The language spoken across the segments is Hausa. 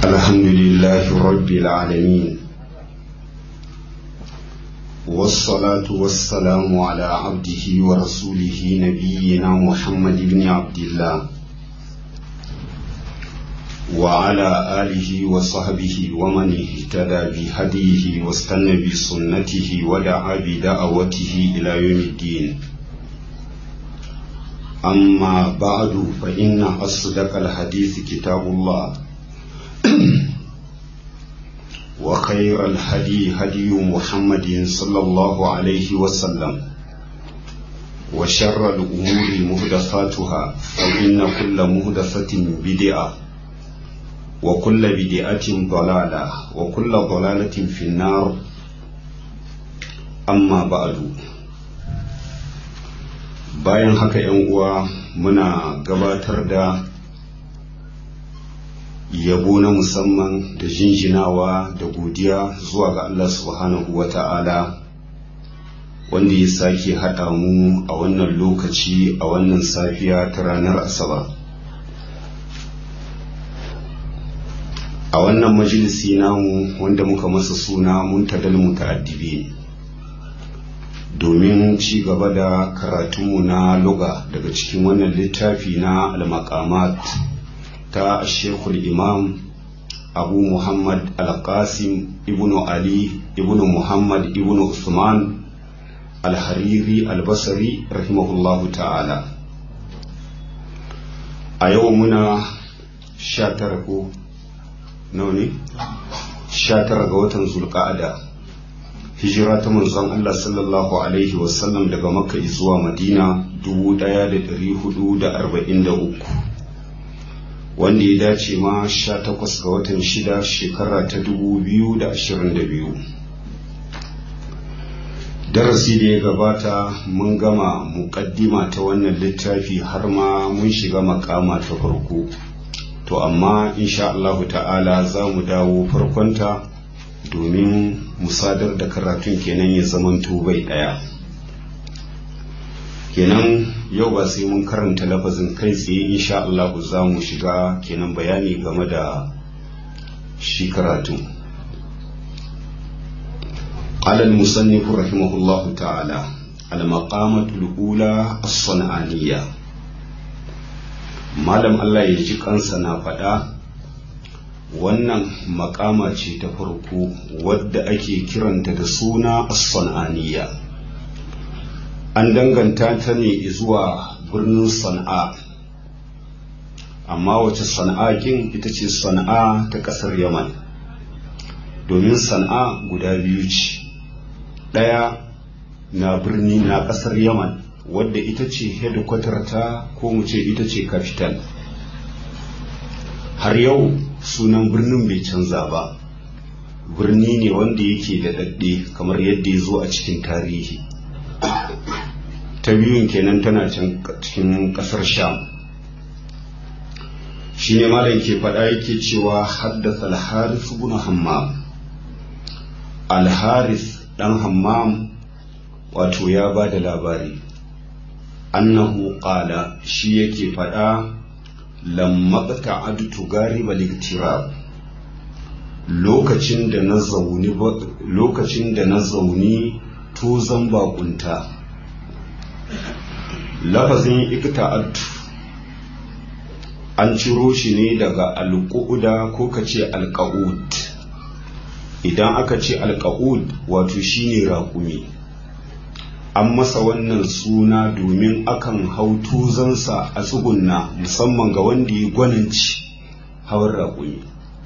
الحمد لله رب العالمين والصلاة والسلام على عبده ورسوله نبينا محمد بن عبد الله وعلى آله وصحبه ومن اهتدى بهديه واستنى بسنته ودعا بدعوته إلى يوم الدين أما بعد فإن أصدق الحديث كتاب الله وخير الهدي هدي محمد صلى الله عليه وسلم وشر الأمور مهدفاتها فإن كل مهدفة بدعة وكل بدعة ضلالة وكل ضلالة في النار أما بعد bayan haka yan uwa muna gabatar da yabo na musamman da jinjinawa da godiya zuwa ga Allah subhanahu wa ta'ala wanda ya sake haɗa mu a wannan lokaci a wannan safiya ta ranar asabar a wannan majalisi namu wanda muka masa suna muntadal muta'addibi domin ci gaba da karatunmu na luga daga cikin wannan littafi na al-maqamat ta shekul imam abu muhammad al-qasim ibnu ali ibnu muhammad ibnu usman al-hariri al-basri rahimahullahu ta'ala a yau muna sha tara ko nawa ne sha tara ga watan zulqa'ada hijira ta manzon Allah sallallahu alaihi wasallam daga makka zuwa madina 1443 wanda ya dace ma 18 ga watan shida shekara ta 2022 darasi da ya gabata mun gama muƙaddima ta wannan littafi har ma mun shiga makama ta farko to amma insha Allah ta'ala za mu dawo farkonta domin musadar da karatun kenan ya zamanto bai ɗaya kenan yau ba sai mun karanta lafazin kai tsaye insha Allah za mu shiga kenan bayani game da shi karatun alal musannif rahimahullahu ta'ala al-maqamatul ula as-san'aniyya malam Allah ya ji kansa na faɗa wannan makama ce ta farko wadda ake kiranta da suna as-san'aniyya an danganta ta ne zuwa birnin sana'a amma wace sana'a kin ita ce sana'a ta ƙasar yaman domin sana'a guda biyu ce ɗaya na birni na ƙasar yaman wadda ita ce hedikwatar ta ko mu ce ita ce capital har yau sunan birnin bai canza ba birni ne wanda yake da daɗe kamar yadda ya zo a cikin tarihi ta biyun kenan tana can cikin ƙasar sham shi ne malam ke faɗa yake cewa haddasa alharis ibn hammam alharis ɗan hammam wato ya ba da labari annahu qala shi yake faɗa lamma ta'adtu gariba liktirab lokacin da na zauni lokacin da na zauni to zan bakunta lafazin ikta'adtu an ciro shi ne daga alƙu'uda ko ka ce alƙa'ud idan aka ce alƙa'ud wato shine raƙumi an masa wannan suna domin akan hau tuzansa a tsugunna musamman ga wanda ya gwananci hawan raƙumi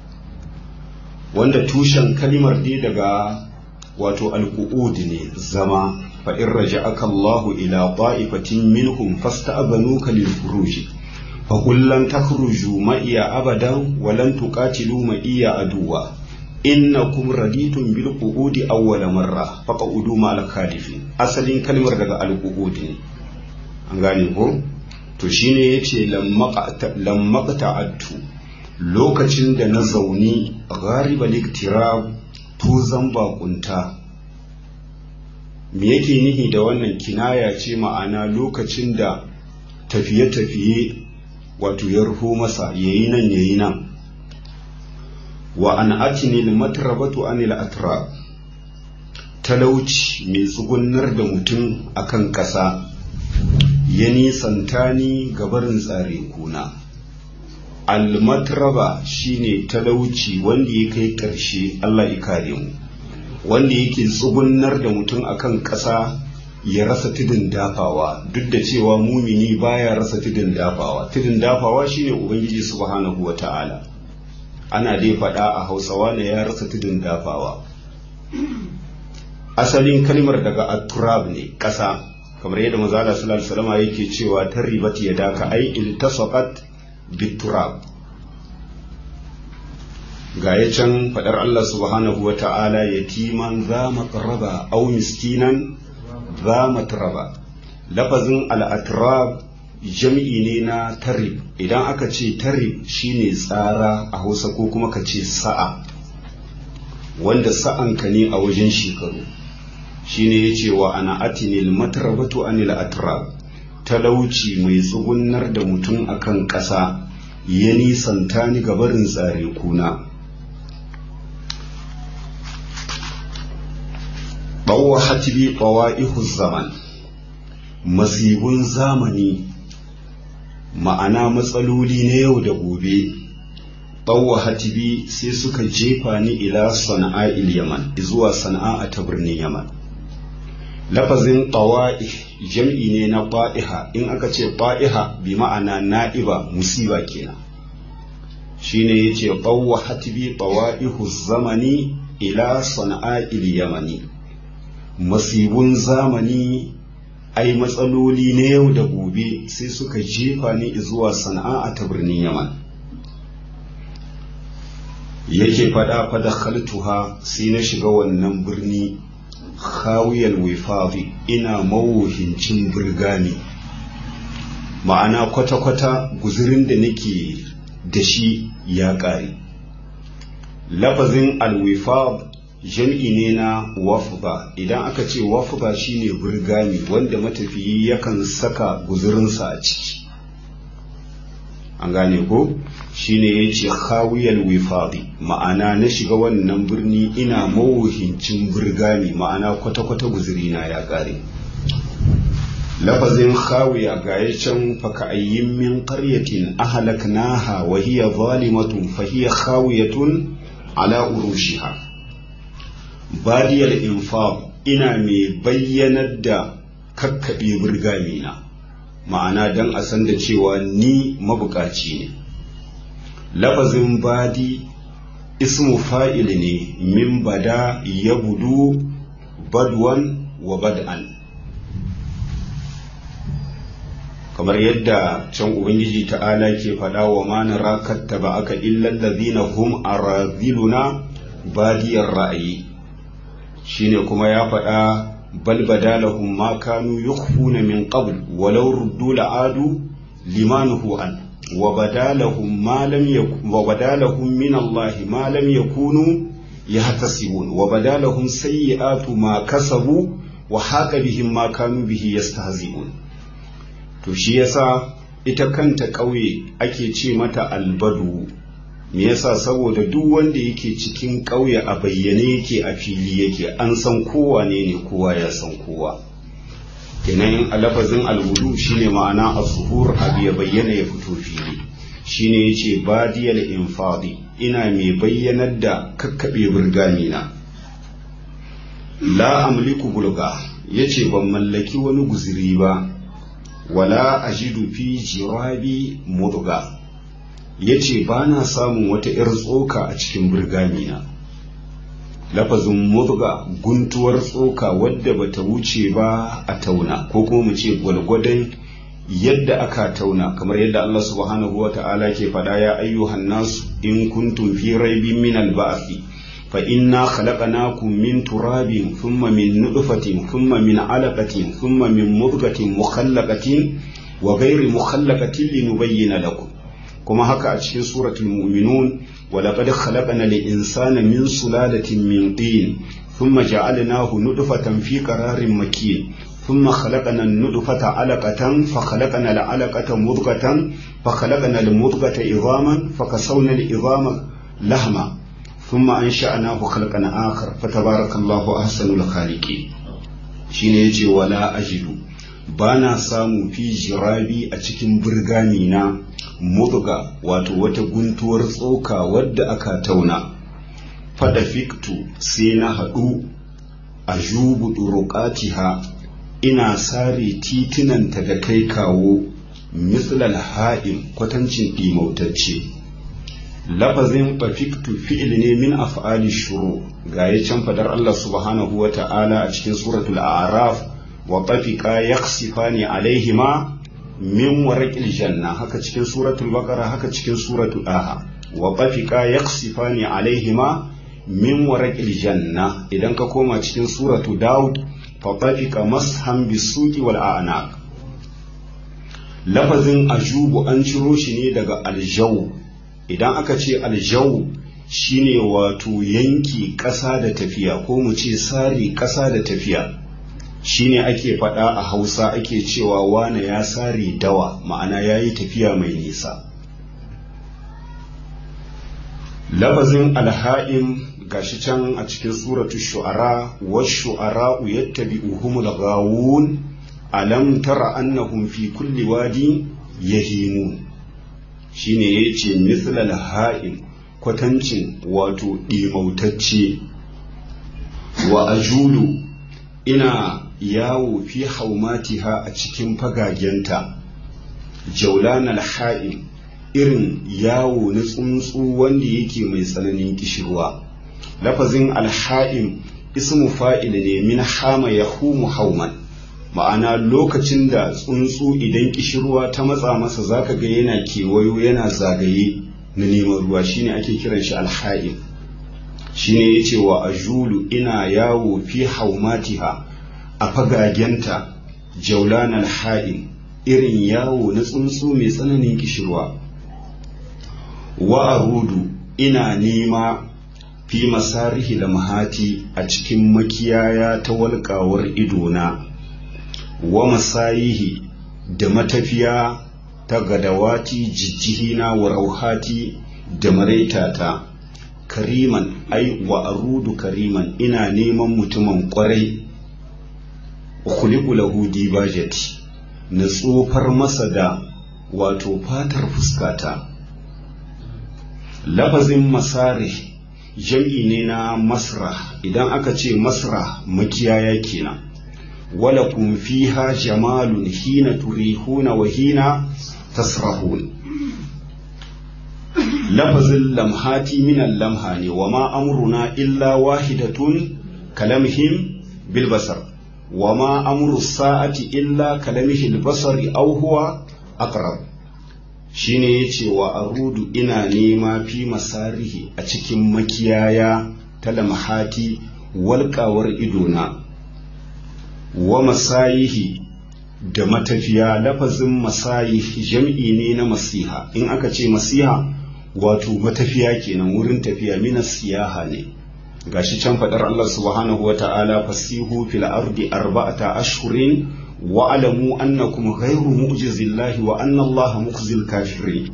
wanda tushen kalimar dai daga wato alƙu'ud ne zama fa in raja'aka Allahu ila ta'ifatin minhum fasta'banuka lil furuji fa qul lan takhruju ma iya abadan wa lan tuqatilu ma iya aduwa innakum raditum bil qu'udi awwala marra faq'udu ma al khalifin asalin kalmar daga al ne an gane ko to shine yace lamma ta'attu lokacin da na zauni ghariba liktirab tuzan bakunta me yake nihi da wannan kinaya ce ma'ana lokacin da tafiye-tafiye wato ya rufo masa yayi nan yayi nan wa an atinil matrabatu anil atrab talauci mai tsugunnar da mutum akan ƙasa ya nisanta ni gabarin tsare kuna almatraba shine talauci wanda ya kai ƙarshe Allah ya kare mu wanda yake tsugunnar da mutum akan ƙasa ya rasa tudun dafawa duk da cewa mumini baya rasa tudun dafawa tudun dafawa shine ubangiji subhanahu wata'ala ana dai faɗa a hausawa ne ya rasa tudun dafawa asalin kalmar daga aturab ne ƙasa kamar yadda mazala sallallahu alaihi wasallam yake cewa tarribat yadaka ai iltasaqat biturab ga ya can faɗar Allah subhanahu wa ta'ala yatiman za maqraba aw miskinan za matraba lafazin al'atrab jam'i ne na tarib idan aka ce tarib shine tsara a hausa ko kuma ka ce sa'a wanda sa'anka ne a wajen shekaru shine ya ce wa ana atinil matrabatu anil atrab talauci mai tsugunnar da mutum akan ƙasa ya nisanta ni gabarin tsare kuna ɓawa hatibi ɓawa'ihu zaman masibun zamani ma'ana matsaloli na yau da gobe ɓawa hatibi sai suka jefa ni ila sana'a il yaman zuwa sana'a ta birnin yaman lafazin ɓawa'i jam'i ne na ɓa'iha in aka ce ɓa'iha bi ma'ana na'iba musiba kenan shine yace ɓawa hatibi ɓawa'ihu zamani ila sana'a il yamani masibun zamani ai matsaloli na yau da gobe sai suka jefa ni zuwa sana'a ta birnin yaman yake fada fada khaltuha sai na shiga wannan birni khawiyal wifafi ina mawuhincin burgani ma'ana kwata-kwata guzurin da nake da shi ya ƙare lafazin alwifab jam'i ne na wafba idan aka ce wafba shine burgami wanda matafiyi yakan saka guzurinsa a ciki an gane ko shine ya ce khawiyal wifadi ma'ana na shiga wannan birni ina mawuhincin burgami ma'ana kwata-kwata guzurina ya ƙare lafazin khawiya ga ya can faka ayyin min qaryatin ahlaknaha wa hiya zalimatun fa hiya khawiyatun ala urushiha badiyar infaq ina mai bayyanar da kakkaɓe burgamina ma'ana don a san da cewa ni mabukaci ne lafazin badi ismu fa'il ne min bada ya budu badwan wa bad'an kamar yadda can ubangiji ta'ala ke faɗa wa ma nara kattaba aka illal ladhina hum araziluna badiyar ra'ayi shine kuma ya faɗa bal badalahum ma kanu yukhfuna min qabl walau ruddu la'adu limanuhu an wa badalahum ma lam wa badalahum min Allah ma lam yakunu yahtasibun wa badalahum sayyi'atu ma kasabu wa haqa bihim ma kanu bihi yastahzi'un to shi yasa ita kanta ƙauye ake ce mata albadu me yasa saboda duk wanda yake cikin ƙauye a bayyane yake a fili yake an san kowa ne ne kowa ya san kowa kenan a lafazin alwudu shine ma'ana a zuhur abu ya bayyana ya fito fili shine yace badiyal infadi ina mai bayyanar da kakkaɓe burgamina la amliku bulga yace ban mallaki wani guziri ba wala ajidu fi jirabi mudga ya ce ba na samun wata 'yar tsoka a cikin birgamina lafazin mudga guntuwar tsoka wadda bata wuce ba a tauna ko kuma mu ce gwalgwadon yadda aka tauna kamar yadda Allah subhanahu wa ta'ala ke faɗa ya ayyuhan nasu in kuntum fi raibin min al-ba'thi fa inna khalaqnakum min turabin thumma min nutfatin thumma min alaqatin thumma min mudghatin mukhallaqatin wa ghairi mukhallaqatin linubayyana lakum kuma haka a cikin suratul mu'minun wa laqad khalaqna al-insana min sulalatin min tin thumma ja'alnahu nutfatan fi qararin makin thumma khalaqna an-nutfata 'alaqatan fa khalaqna al-'alaqata mudghatan fa khalaqna al-mudghata idhaman fa kasawna al-idhama lahma thumma ansha'nahu khalqan akhar fatabarakallahu ahsanul khaliqin shine yace wala ajidu bana samu fi jirabi a cikin burgani na mudga wato wata guntuwar tsoka wadda aka tauna fada fiktu sai na haɗu a jubu ɗuruƙatiha ina sare titunanta da kai kawo mislal ha'im kwatancin ɗimautacce lafazin fafiktu fi'il ne min af'ali shuru ga ya can fadar Allah subhanahu wa ta'ala a cikin suratul a'raf wa tafiqa yakhsifani alaihima min warqil janna haka cikin suratul baqara haka cikin suratul aha wa tafiqa yakhsifani alaihima min warqil janna idan ka koma cikin suratul daud fa tafiqa mashan bisuqi wal a'naq lafazin ajubu an ciro shi ne daga aljaw idan aka ce aljaw shine wato yanki ƙasa da tafiya ko mu ce sari ƙasa da tafiya shine ake faɗa a hausa ake cewa wane ya sare dawa ma'ana ya yi tafiya mai nisa lafazin alha'im gashi can a cikin suratu shu'ara wa shu'ara yattabi'uhumul ghawun alam tara annahum fi kulli wadi yahimun shine yace mislal ha'im kwatancin wato ɗimautacce wa ajulu ina yawo fi haumatiha a cikin fagagenta jaulan alha'im irin yawo na tsuntsu wanda yake mai tsananin kishirwa lafazin alha'im ismu fa'il ne min hama ya humu hauman ma'ana lokacin da tsuntsu idan kishirwa ta matsa masa zaka ga yana kewayo yana zagaye na neman ruwa shine ake kiran shi alha'im shine yace wa ajulu ina yawo fi haumatiha a fagagenta jaulan alha'im irin yawo na tsuntsu mai tsananin kishirwa wa arudu ina nema fi masarihi da mahati a cikin makiyaya ta walƙawar idona wa masayihi da matafiya ta gadawati jijjihina wa rauhati da maraitata kariman ai wa arudu kariman ina neman mutumin kwarai khuliqu lahu dibajati na tsofar masa da wato fatar fuskata lafazin masarih jam'i ne na masra idan aka ce masra makiyaya kenan wala kun fiha jamalun hina turihuna wa hina tasrahun lafazin lamhati minan lamha ne wa ma amruna illa wahidatun kalamhim bil basar wa ma amru sa'ati illa kalamihil basari aw huwa aqrab shine yace wa arudu ina nema fi masarihi a cikin makiyaya ta lamhati walƙawar idona wa masayihi da matafiya lafazin masayihi jam'i ne na masiha in aka ce masiha wato matafiya kenan wurin tafiya mina siyaha ne gashi can faɗar Allah subhanahu wa ta'ala fasihu fil ardi arba'ata ashhurin wa alamu annakum ghayru mu'jizillahi wa anna Allah mukhzil kafirin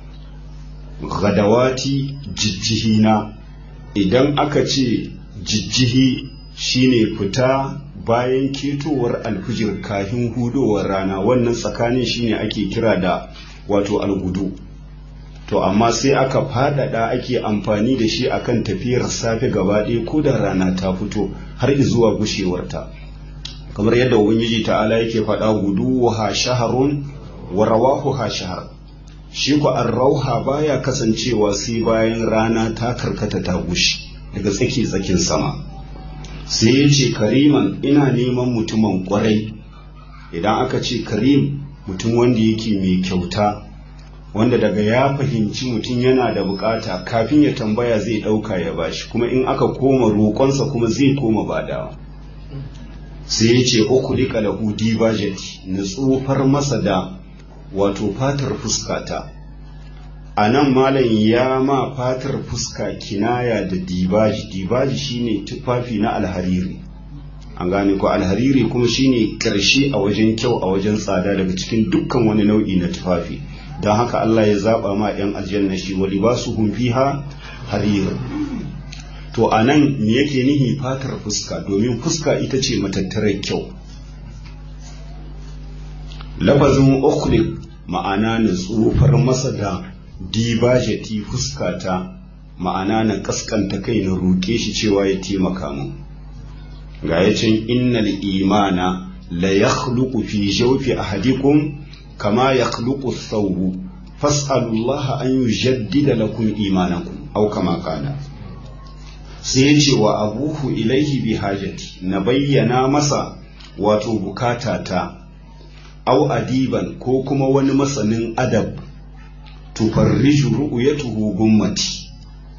gadawati jijjihina idan aka ce jijjihi shine fita bayan ketowar alfijir kafin hudowar rana wannan tsakanin shine ake kira da wato algudu to amma sai aka fadada ake amfani da shi akan tafiyar safe gaba ɗaya ko da rana ta fito har zuwa gushewarta kamar yadda ubangiji ta'ala yake faɗa gudu ha shaharun wa rawahu ha shahar shi ku rauha baya kasancewa sai bayan rana ta karkata ta gushi daga tsaki tsakin sama sai ya ce kariman ina neman mutumin kwarai idan aka ce karim mutum wanda yake mai kyauta wanda daga ya fahimci mutum yana da bukata kafin ya tambaya zai dauka ya bashi kuma in aka koma roƙonsa kuma zai koma badawa sai ya ce uku rika da hudi bajeti na tsofar masa da wato fatar fuskata a nan malam ya ma fatar fuska kinaya da dibaji dibaji shine tufafi na alhariri an gane ko alhariri kuma shine karshe a wajen kyau a wajen tsada daga cikin dukkan wani nau'i na tufafi don haka Allah ya zaba ma 'yan aljanna shi wa libasuhum fiha harir to a nan me yake nihi fatar fuska domin fuska ita ce matattarar kyau lafazin ukhliq ma'ana na tsufar masa da dibajati fuskata ma'ana na kaskanta kai na roƙe shi cewa ya taimaka mu ga yacin innal imana la yakhluqu fi jawfi ahadikum kama yakhluqu thawbu fas'alullaha an yujaddida lakum imanakum aw kama qala sai ya ce wa abuhu ilaihi bi hajati na bayyana masa wato bukatata au adiban ko kuma wani masanin adab tufarriju ru'yatuhu gummati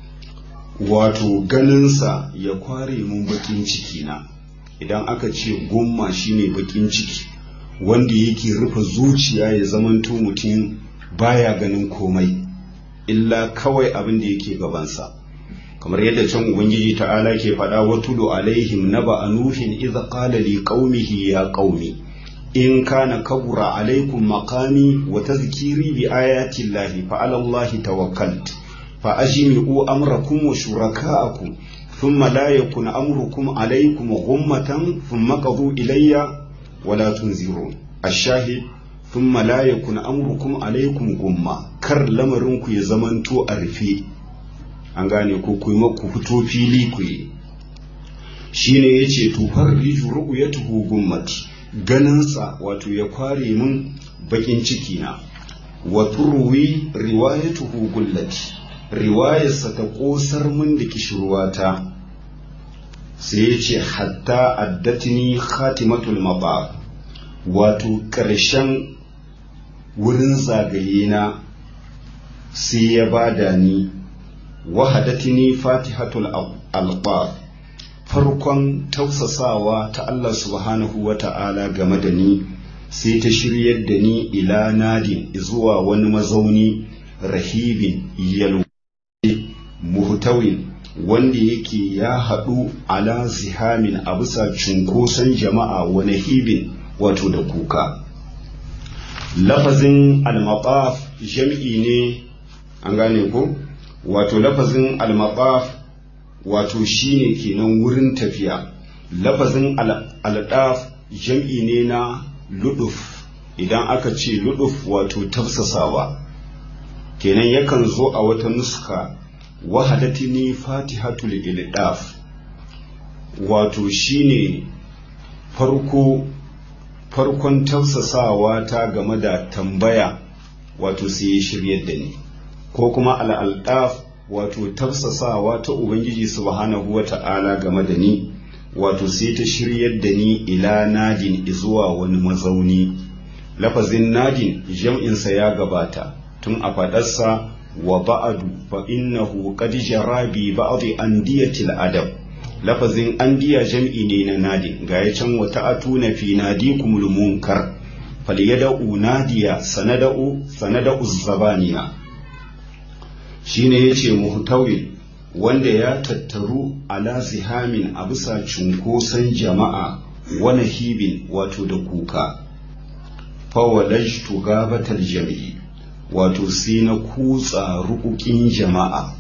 wato ganinsa ya kware mun bakin ciki na idan aka ce gumma shine bakin ciki wanda yake rufe zuciya ya zamanto mutum baya ganin komai illa kawai abin da yake gabansa kamar yadda can ubangiji ta'ala ke faɗa wa tulu alaihim naba anuhin idza qala li qaumihi ya qaumi in kana kabura alaikum maqami wa tazkiri bi ayati llahi fa ala allahi tawakkalt fa ajmi'u amrakum wa shuraka'akum thumma la yakun amrukum alaikum ghummatan thumma qadu ilayya wa la tunzirun ash-shahid thumma la yakun amrukum alaikum gumma kar lamarin ku ya zamanto a rufe an gane ko ku yi ku fito fili ku yi shine yace tufar riju ru'yatuhu gummati ganinsa wato ya kware min bakin ciki na wa turwi riwayatuhu gullati riwayarsa ta kosar min da kishirwata sai ya ce hatta addatini khatimatul mabab wato ƙarshen wurin zagaye na sai ya bada ni wahadatini fatihatul alqab farkon tausasawa ta Allah subhanahu wa ta'ala game da ni sai ta shiryar da ni ila nadin zuwa wani mazauni rahibin yalwa muhtawin wanda yake ya haɗu ala zihamin a bisa cunkoson jama'a wani hibin wato da kuka lafazin al-maqaf jam'i ne an gane ko wato lafazin al-maqaf wato shine kenan wurin tafiya lafazin al-daf jam'i ne na luduf idan aka ce luduf wato tafsasawa kenan yakan zo a wata nuska wahadatini fatihatul ildaf wato shine farko farkon tafsasawa ta game da tambaya wato sai ya shiryar da ni ko kuma al'aldaf wato tafsasawa ta ubangiji subhanahu wa ta'ala game da ni wato sai ta shiryar da ni ila nadin zuwa wani mazauni lafazin nadin jam'insa ya gabata tun a faɗarsa wa ba'adu fa innahu qad jara bi ba'd andiyatil adab lafazin andiya jam'i ne na nadin ga ya can wata atuna fi nadikumul munkar falyada'u nadiya sanada'u sanada'u zabaniya shine yace muhtawi wanda ya tattaru ala zihamin a bisa cunkoson jama'a wani hibin wato da kuka fawalajtu gabatal jami'i wato sai na kutsa rukukin jama'a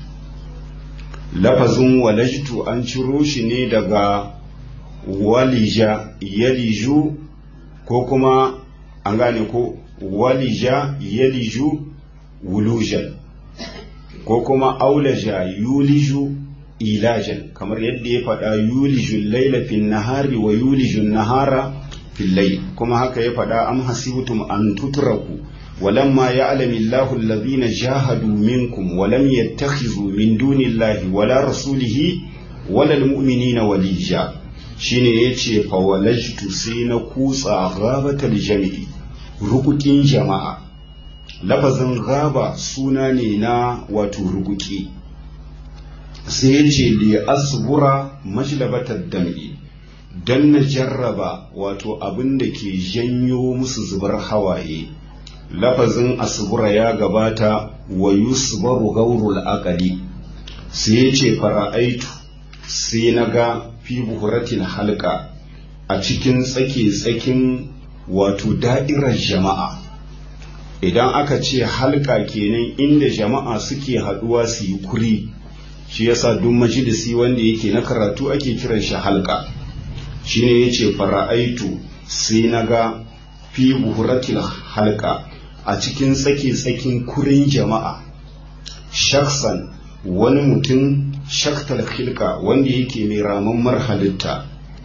lafazin walajtu an ciro shi ne daga walija yaliju ko kuma an gane ko walija yaliju wulujan ko kuma aulaja yuliju ilajan kamar yadda ya faɗa yulijun laila fin nahari wa yulijun nahara fil layl kuma haka ya faɗa am hasibtum an tutraku ولما يعلم الله الذين جاهدوا منكم ولم يتخذوا من دون الله ولا رسوله ولا المؤمنين وليجا shine yace fa walajtu sai na kutsa ghabatal jami'i rukukin jama'a lafazin gaba suna ne na wato rukuki sai yace li asbura majlabatar dam'i dan na jarraba wato abin da ke janyo musu zubar hawaye lafazin asbura ya gabata wa yusbaru gaurul aqali sai ya ce fara'aitu sai na ga fi buhuratin halka a cikin tsake-tsakin wato da'irar jama'a idan aka ce halka kenan inda jama'a suke haduwa su yi kuri shi yasa duk majalisi wanda yake na karatu ake kiran shi halka shine yace fara'aitu sai naga fi buhuratil halka a cikin tsaki tsakin kurin jama'a shaksan wani mutum shaktal khilka wanda yake mai ramammar halitta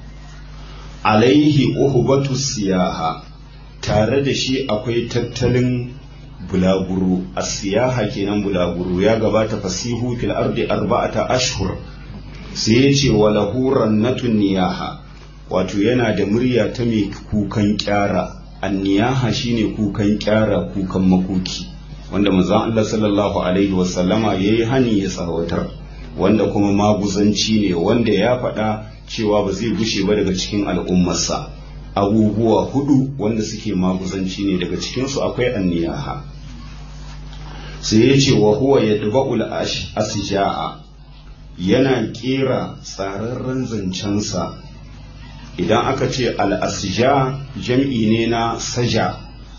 alaihi uhubatu siyaha tare da shi akwai tattalin bulaguro a siyaha kenan bulaguro ya gabata fasihu fil ardi arba'ata ashhur sai ya ce wa lahu rannatun niyaha wato yana da murya ta mai kukan kyara anniyaha shine kukan kyara kukan makoki wanda manzon Allah sallallahu alaihi wasallama yayi hani ya tsawatar wanda kuma maguzanci ne wanda ya faɗa cewa ba zai gushe ba daga cikin al'ummarsa abubuwa hudu wanda suke maguzanci ne daga cikinsu akwai anniyaha sai ya ce wa huwa ya duba'ul asja'a yana kera tsararren zancensa idan aka ce al'asja jam'i ne na saja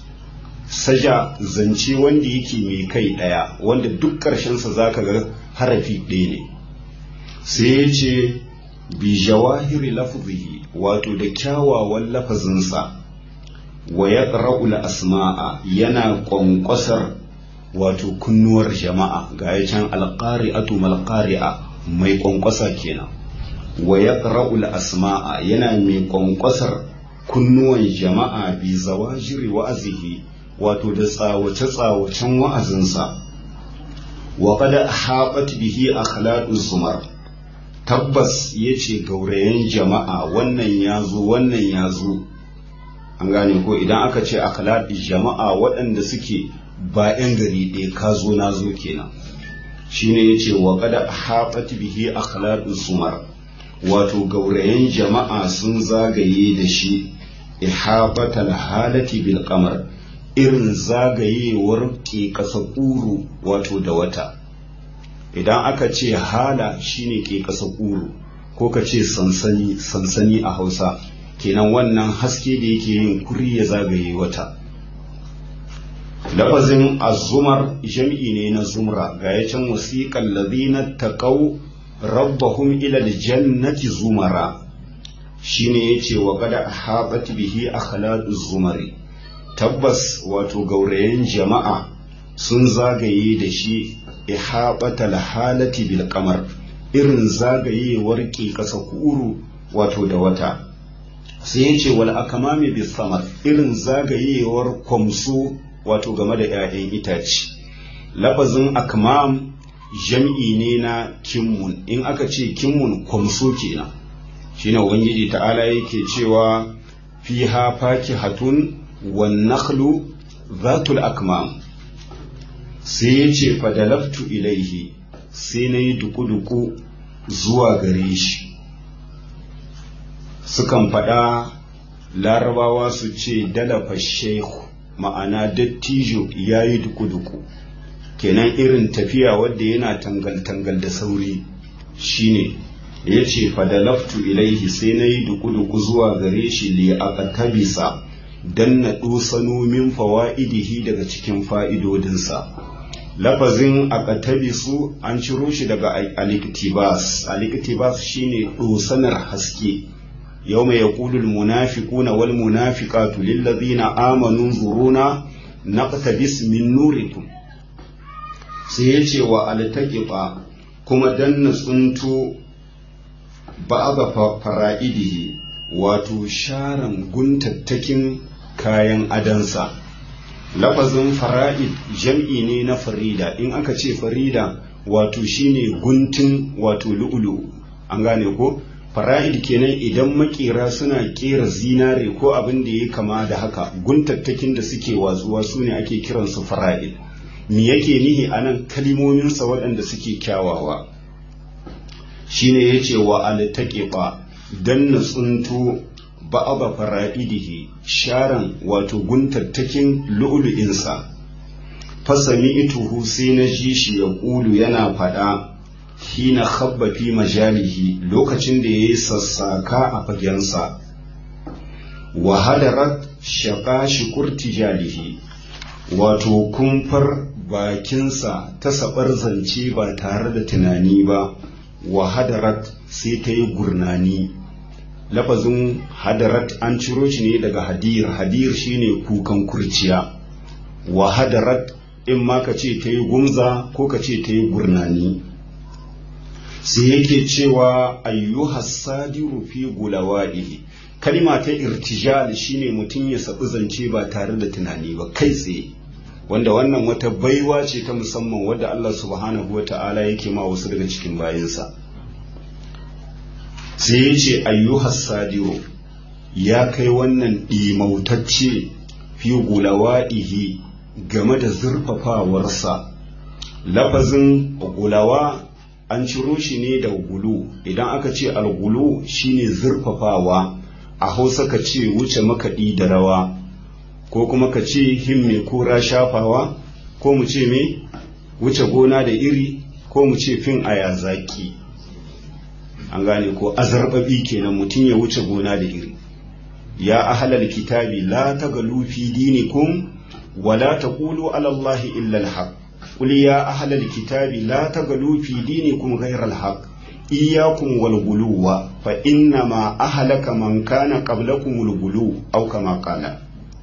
saja zance wanda yake mai kai ɗaya wanda duk ƙarshensa za ka ga harafi ɗaya ne sai ya ce bi jawahiri lafzihi wato da kyawawan lafazinsa wa ya asma'a yana ƙwanƙwasar wato kunnuwar jama'a ga ya can alƙari'atu malƙari'a mai ƙwanƙwasa kenan wa ya asma'a yana mai ƙwanƙwasar kunnuwan jama'a bi zawajiri wa'azihi wato da tsawace-tsawacen wa'azinsa wa kada haɓat bihi akhlaqu zumar tabbas yace gaurayen jama'a wannan ya zo wannan ya zo an gane ko idan aka ce akhlaq jama'a waɗanda suke ba 'yan gari ɗaya ka zo na zo kenan shine yace wa kada haɓat bihi akhlaqu zumar wato gaurayen jama'a sun zagaye da shi ihabatal halati bil qamar irin zagayewar ke ƙasa ƙuru wato da wata idan aka ce hala shine ke ƙasa ƙuru ko ka ce sansani sansani a hausa kenan wannan haske da yake yin kuri ya zagaye wata lafazin azumar jam'i ne na zumra ga ya can wasiƙan ladina taqaw rabbahum ila aljannati zumara shine yace wa qad habat bihi akhlaqu zumari tabbas wato gaurayen jama'a sun zagaye da shi ihabatal halati bil qamar irin zagayewar ke kasa kuru wato da wata sai ya ce wal akamami bis samar irin zagayewar kwamso wato game da 'ya'yan itace labazin akmam jam'i ne na kimmun in aka ce kimmun kwamso kenan shine ubangiji ta'ala yake cewa fiha fakihatun wan nakhlu zatul akmam sai ya ce fadalaftu ilaihi sai na yi duku-duku zuwa gare shi sukan faɗa larabawa su ce dalafa shehu ma'ana dattijo ya yi duku-duku kenan irin tafiya wadda yana tangal-tangal da sauri shine ya ce fadalaftu ilaihi sai na yi duku-duku zuwa gare shi li aqtabisa dan na dosano min fawa'idihi daga cikin fa'idodinsa lafazin aqtabisu an ciro shi daga aliktibas aliktibas shine dosanar haske yawma yaqulu almunafiquna wal munafiqatu lil ladina amanu zuruna naqtabis min nurikum sai yace wa altaqifa kuma danna tsunto ba'da fara'idihi wato sharan guntattakin kayan adansa lafazin fara'id jam'i ne na farida in aka ce farida wato shine guntun wato lu'ulu an gane ko fara'id kenan idan makera suna kera zinare ko abin da ya kama da haka guntattakin da suke watsuwa su ne ake kiransu fara'id me yake nihi a nan kalimominsa waɗanda suke kyawawa shine ya ce wa altaƙiɓa don na tsunto ba'aba fara'idihi sharan wato guntattakin lu'ulu'insa fasami ituhu sai na ji shi ya ƙulu yana faɗa hina habba fi majalihi lokacin da ya yi sassaka a fagensa wa hadarat shaƙa shikur tijalihi wato kumfar bakinsa ta sabar zance ba tare da tunani ba wa hadarat sai ta yi gurnani lafazin hadarat an ciro shi ne daga hadir hadir shine kukan kurciya wa hadarat in ma ka ce ta yi gumza ko ka ce ta yi gurnani sai yake cewa ayyuhas sadiru fi gulawa'ihi kalma ta irtijal shine mutum ya sabu zance ba tare da tunani ba kai tsaye wanda wannan wata baiwa ce ta musamman wadda Allah subhanahu wa ta'ala yake ma wasu daga cikin bayinsa sai ya ce ayyuhas sadiru ya kai wannan ɗimautacce fi gulawa'ihi game da zurfafawarsa lafazin gulawa an ciro shi ne da gulu idan aka ce algulu shine zurfafawa a hausa ka ce wuce makaɗi da rawa ko kuma ka ce himme kura shafawa ko mu ce me wuce gona da iri ko mu ce fin aya zaki an gane ko azarbabi kenan mutum ya wuce gona da iri ya ahlal kitabi la tagalu fi dinikum wala taqulu ala allahi illa alhaq qul ya ahlal kitabi la tagalu fi dinikum ghayra alhaq iyyakum wal guluwa fa inna ma ahlaka man kana qablakum al gulu aw kama qala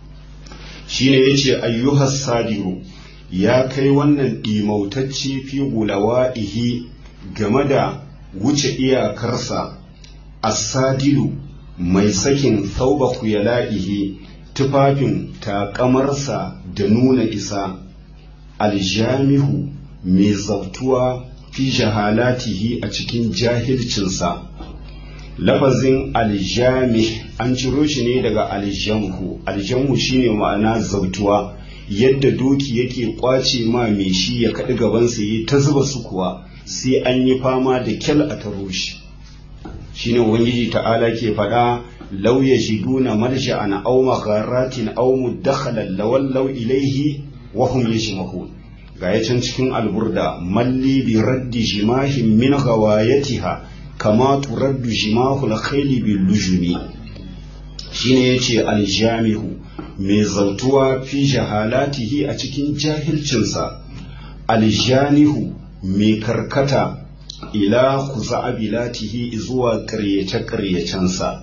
shine yace ayyuhas sadiru ya kai wannan dimautacci fi gulawa'ihi game da wuce iyakarsa as-sadilu mai sakin thauba kuyala'ihi tufafin takamarsa da nuna isa aljamihu mai zautuwa fi jahalatihi a cikin jahilcinsa lafazin aljami an ciro shi ne daga aljamhu aljamhu shine ma'ana zautuwa yadda doki yake kwace ma mai shi ya kaɗi gabansa yi ta zuba su kuwa sai an yi fama da kyal a taro shi shine ubangiji ta'ala ke faɗa law yajiduna marja'an aw magharatin aw mudakhalan lawallaw ilayhi wa hum yajmahun ga can cikin alburda malli bi raddi jimahin min ghawayatiha kama turaddu jimahu al-khayli bil lujumi shine yace aljamihu mai zautuwa fi jahalatihi a cikin jahilcinsa aljanihu mai karkata ila kuza'abilatihi zuwa ƙaryace-ƙaryacensa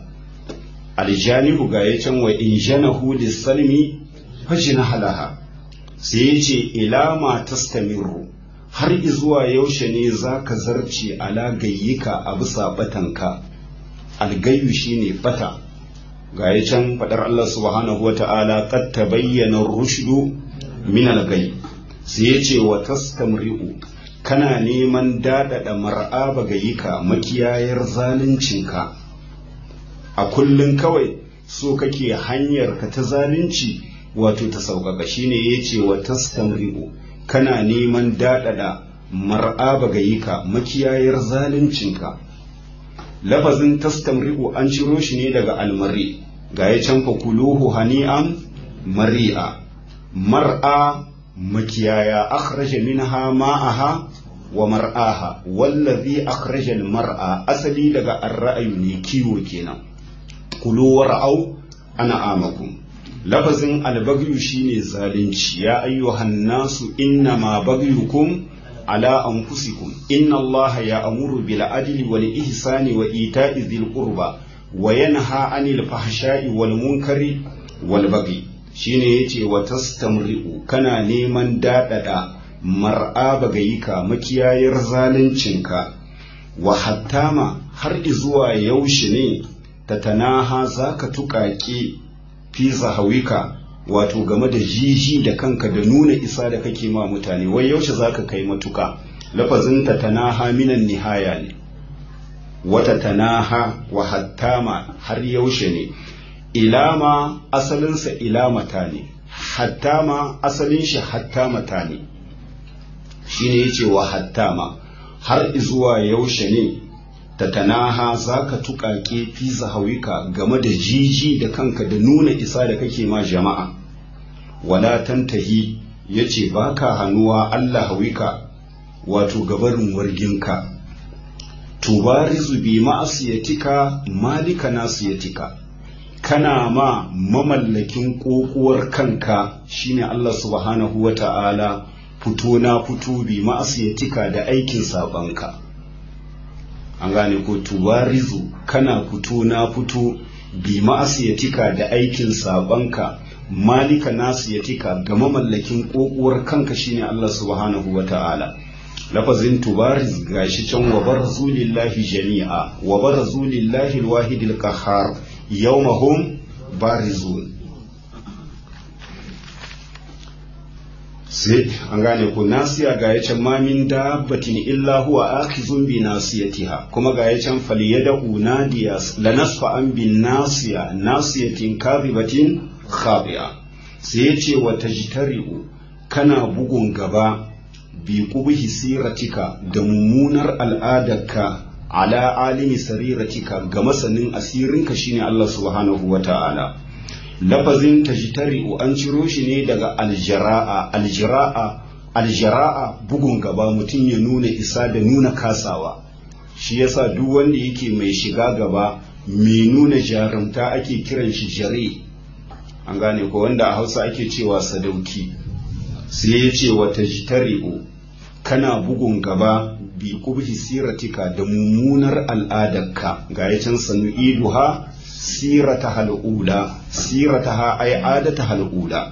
aljanihu ga ya can wa in janahu lissalmi fajina halaha sai ya ce ila ma tastamiru har izuwa yaushe ne za ka zarce ala gayyika a bisa batanka algayyu shine bata ga ya can faɗar Allah subhanahu wa ta'ala qad tabayyana rushdu min algayy sai ya ce wa tastamri'u kana neman daɗaɗa mar'aba ga yika makiyayar zaluncinka a kullum kawai so kake hanyar ka ta zalunci wato ta sauƙaƙa shine ya ce wa tastamri'u kana neman daɗaɗa mar'aba ga yika makiyayar zaluncinka lafazin tastamri'u an ciro shi ne daga almari ga ya can kuluhu hani'an mari'a mar'a makiyaya akhraja minha ma'aha wa mar'aha wallazi akhraja al-mar'a asali daga ar-ra'yu ne kiwo kenan kulu war'au ana amakum lafazin al-baghyu shine zalunci ya ayyuhan nasu inna ma baghyukum ala anfusikum inna allaha ya'muru bil adli wal ihsani wa ita'i dhil qurba wa yanha 'anil fahsha'i wal munkari wal baghi shine yace wa tastamri'u kana neman dadada mar'a bagayika makiyayar zaluncinka wa hattama har izuwa yaushe ne ta tanaha zaka tuƙaƙe fi zahawika wato game da jiji da kanka da nuna isa da kake ma mutane wai yaushe zaka kai matuka lafazin ta tanaha minan nihaya ne wata tanaha wa hattama har yaushe ne ilama asalinsa ilamata ne hattama asalin shi hattamata ne shine yace wa hattama har izuwa yaushe ne ta tanaha za ka tuƙaƙe fi zahawika game da jiji da kanka da nuna isa da kake ma jama'a wala tantahi yace baka hannuwa Allah hawika wato gabarin warginka tubarizu bi ma'asiyatika malika nasiyatika kana ma mamallakin kokuwar kanka shine Allah subhanahu wa ta'ala fito na fito bi ma'asiyatika da aikin sabanka an gane ko tubarizu kana fito na fito bi ma'asiyatika da aikin sabanka malika nasiyatika ga mamallakin kokuwar kanka shine Allah subhanahu wa ta'ala lafazin tubariz gashi can wa barzu lillahi jami'a wa barzu lillahi alwahidil qahhar yawmahum barizun sai an gane ku nasiya ga ya can mamin dabbatin illa huwa akhizun bi nasiyatiha kuma ga ya can falyadahu nadiya la nasfa an bin nasiya nasiyatin kadhibatin khabi'a sai ya ce wa tajtari'u kana bugun gaba bi qubhi siratika da mummunar al'adarka ala alimi sariratika ga masanin asirinka shine Allah subhanahu wa ta'ala lafazin tajtari'u an ciro shi ne daga aljara'a aljara'a aljara'a bugun gaba mutum ya nuna isa da nuna kasawa shi yasa duk wanda yake mai shiga gaba mai nuna jarumta ake kiran shi jare an gane ko wanda a hausa ake cewa sadauki sai ya ce wa tajtari'u kana bugun gaba bi kubhi siratika da mummunar al'adarka ga ya can sanu iduha sirata hal'ula sirataha ay adata hal'ula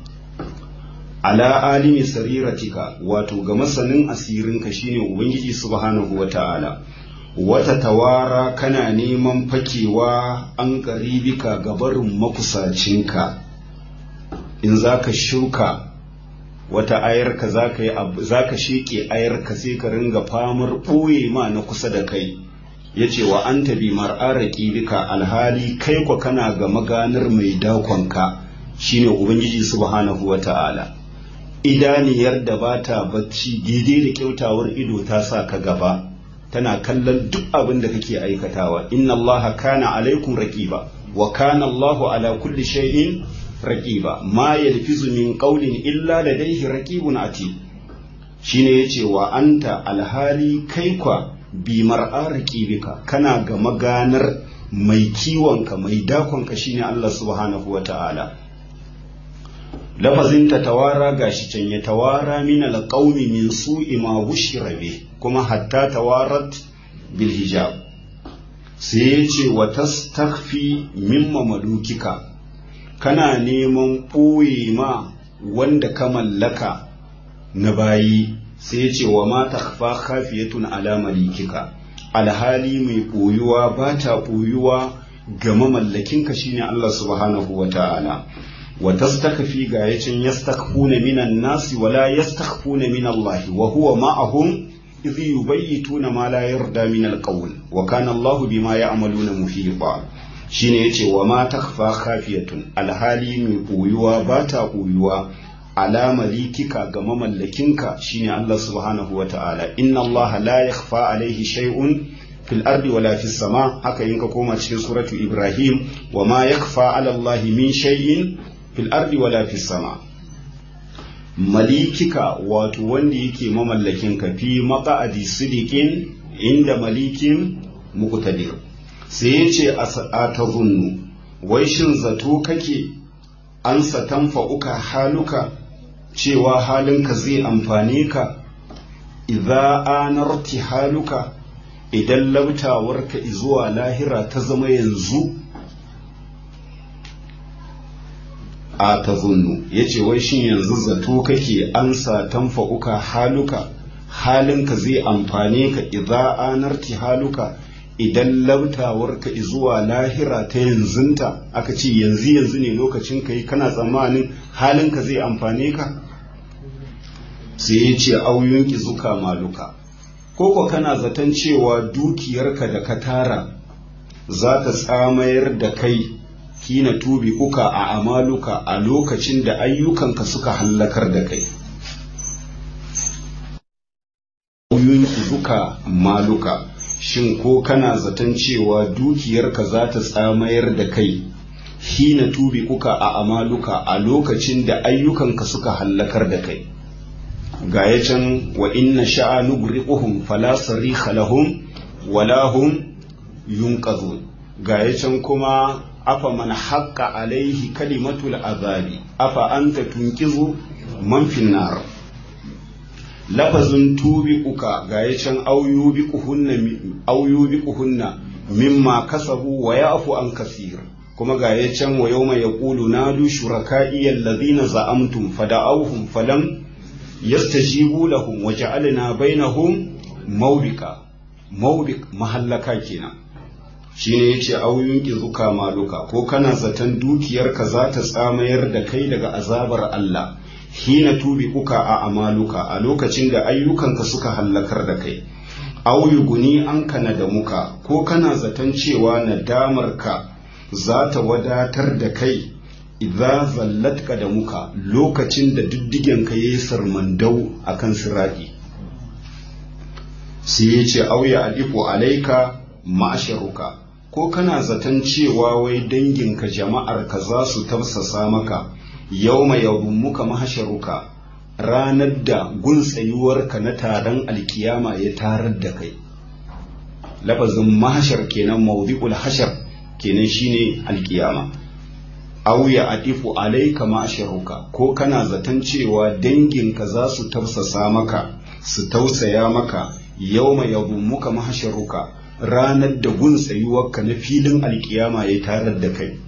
ala alimi sariratika wato ga masanin asirinka shine ubangiji subhanahu wata'ala wata tawara kana neman fakewa an karibika gabarin makusacinka in zaka shuka wata ayarka zaka yi zaka sheke ayarka sai ka ringa famar ɓoye ma na kusa da kai ya ce wa an tabi mar'araki bika alhali kai kwa kana ga maganar mai dakonka shine ubangiji subhanahu wa ta'ala idaniyar da ba ta bacci daidai da kyautawar ido ta sa ka gaba tana kallon duk abin da kake aikatawa inna allaha kana alaikum raqiba wa kana allahu ala kulli shay'in raqiba ma yalfizu min qawlin illa ladayhi raqibun atid shine yace wa anta alhali kai kwa bi mar'ariki bika kana ga maganar mai kiwonka mai dakonka shine Allah subhanahu wa ta'ala lafazin ta tawara gashi can ya tawara min alqaumi min su'i ma bushira bi kuma hatta tawarat bil hijab sai ya ce wa tastakhfi mimma malukika kana neman ɓoye ma wanda ka mallaka na bayi sai ya ce wa ma takfa khafiyatun ala malikika alhali mai ɓoyuwa ba ta ɓoyuwa ga mamallakinka shine Allah subhanahu wa ta'ala wa tastakfi ga yacin yastakhfuna minan nasi wa la yastakhfuna min Allah wa huwa ma'ahum idh yubayyituna ma la yarda min alqawl wa kana Allah bima ya'maluna muhita shine yace wa ma takfa khafiyatun alhali mai ɓoyuwa ba ta ɓoyuwa ala malikika ga mamallakinka shine Allah subhanahu wa ta'ala inna Allah la yakhfa alaihi shay'un fil ardi wala fis sama haka in ka koma cikin suratu Ibrahim wa ma yakhfa ala Allah min shay'in fil ardi wala fis sama malikika wato wanda yake mamallakinka fi maqa'adi sidiqin inda malikin muqtadir sai yace a tazunnu wai shin zato kake an satanfa'uka haluka cewa halinka zai amfane ka idza anarti haluka idan labtawarka zuwa lahira ta zama yanzu a ta zunnu ya ce wai shin yanzu zato kake ansa tanfa'uka haluka halinka zai amfane ka idza anarti haluka idan labtawarka zuwa lahira ta yanzunta aka ce yanzu yanzu ne lokacin ka yi kana tsammanin halinka zai amfane ka sai ya ce auyunki zuka maluka koko kana zaton cewa dukiyarka da ka tara za ta tsamayar da kai kina tubi uka a amaluka a lokacin da ayyukanka suka hallakar da kai auyunki zuka maluka shin ko kana zaton cewa dukiyarka za ta tsamayar da kai hina tubi uka a amaluka a lokacin da ayyukanka suka hallakar da kai ga ya can wa inna sha'a nugriquhum fala sarikha lahum wala hum yunqadhun ga ya can kuma afa man haqqa alaihi kalimatul azabi afa anta tunqizu man fin nar lafazin tubi uka ga ya can auyubi kuhunna mimma kasabu wa yafu an kasir kuma ga ya can wa yawma yaqulu nadu shuraka'i alladhina za'amtum fada'awhum falam yastajibu lahum wa ja'alna bainahum mawbika mawbik mahallaka kenan shine yace auyun zuka maluka ko kana zaton dukiyarka za ta tsamayar da kai daga azabar Allah hina tubi uka a amaluka a lokacin da ayyukanka suka hallakar da kai auyu guni an kana da muka ko kana zaton cewa nadamarka za ta wadatar da kai idza zallatka da muka lokacin da diddigenka yayi sarmandau akan siraki sai yace auya alifu alaika ma'asharuka ko kana zaton cewa wai danginka jama'arka za su tafsasa maka yau mai muka mahasharuka ranar da gun tsayuwarka na taron alkiyama ya tarar da kai lafazin mahashar kenan mawdi'ul hashar kenan shine alkiyama aw ya adifu alaika ma'asharuka ko kana zaton cewa danginka za su tafsasa maka su tausaya maka yau mai muka mahasharuka ranar da gun tsayuwarka na filin alkiyama ya tarar da kai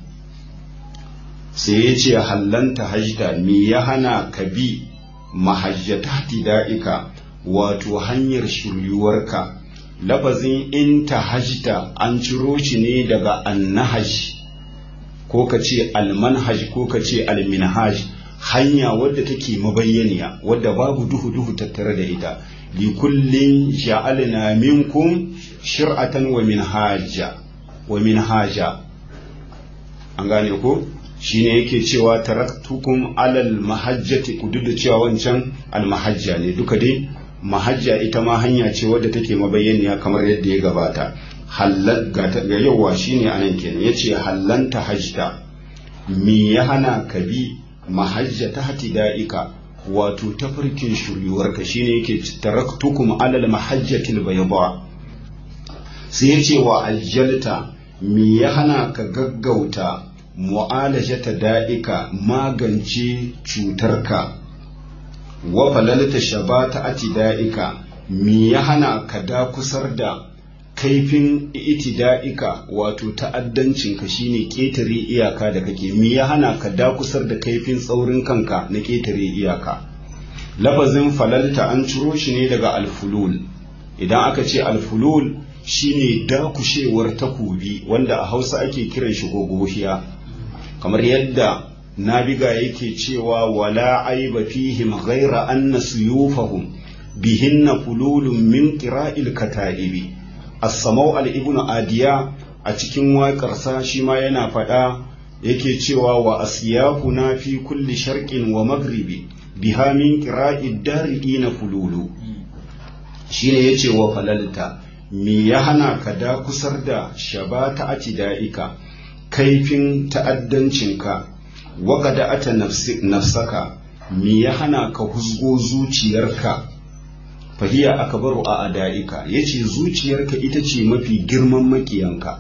sai ya ce hallanta hajjta me ya hana ka bi mahajjata da'ika wato hanyar shiryuwarka lafazin in ta hajjta an ciro shi ne daga annahaj ko ka ce almanhaj ko ka ce alminhaj hanya wadda take mabayyaniya wadda babu duhu duhu tattare da ita likullin ja'alna minkum shir'atan wa minhaja wa minhaja an gane ko shine yake cewa taraktukum alal mahajjati ku duk da cewa wancan almahajja ne duka dai mahajja ita ma hanya ce wadda take mabayyaniya kamar yadda ya gabata halal ga ga yawa shine anan kenan yace hallanta hajta me ya hana ka bi mahajja ta hatida'ika wato tafarkin shiryuwarka shine yake taraktukum alal mahajjatil bayda sai yace wa ajjalta me ya hana ka gaggauta mu'alajata da'ika magance cutarka wa falalta shabata atida'ika me ya hana ka dakusar da kaifin itida'ika wato ta'addancinka shine ketare iyaka da kake me ya hana ka dakusar da kaifin tsaurin kanka na ketare iyaka lafazin falalta an ciro shi ne daga alfulul idan aka ce alfulul shine dakushewar takobi wanda a hausa ake kiran shi gogohiya kamar yadda nabiga yake cewa wala aiba fihim ghaira anna suyufahum bihinna fululun min qira'il kata'ibi as-samau al-ibn adiya a cikin waƙarsa shi ma yana faɗa yake cewa wa asyafuna fi kulli sharqin wa maghribi biha min qira'id dariqina fululu shine yace wa falalta me ya hana ka da kusar da shabata atida'ika kaifin ta'addancinka waƙada ata nafsaka me ya hana ka huzgo zuciyarka fahiya aka baro a ada'ika ya ce zuciyarka ita ce mafi girman makiyanka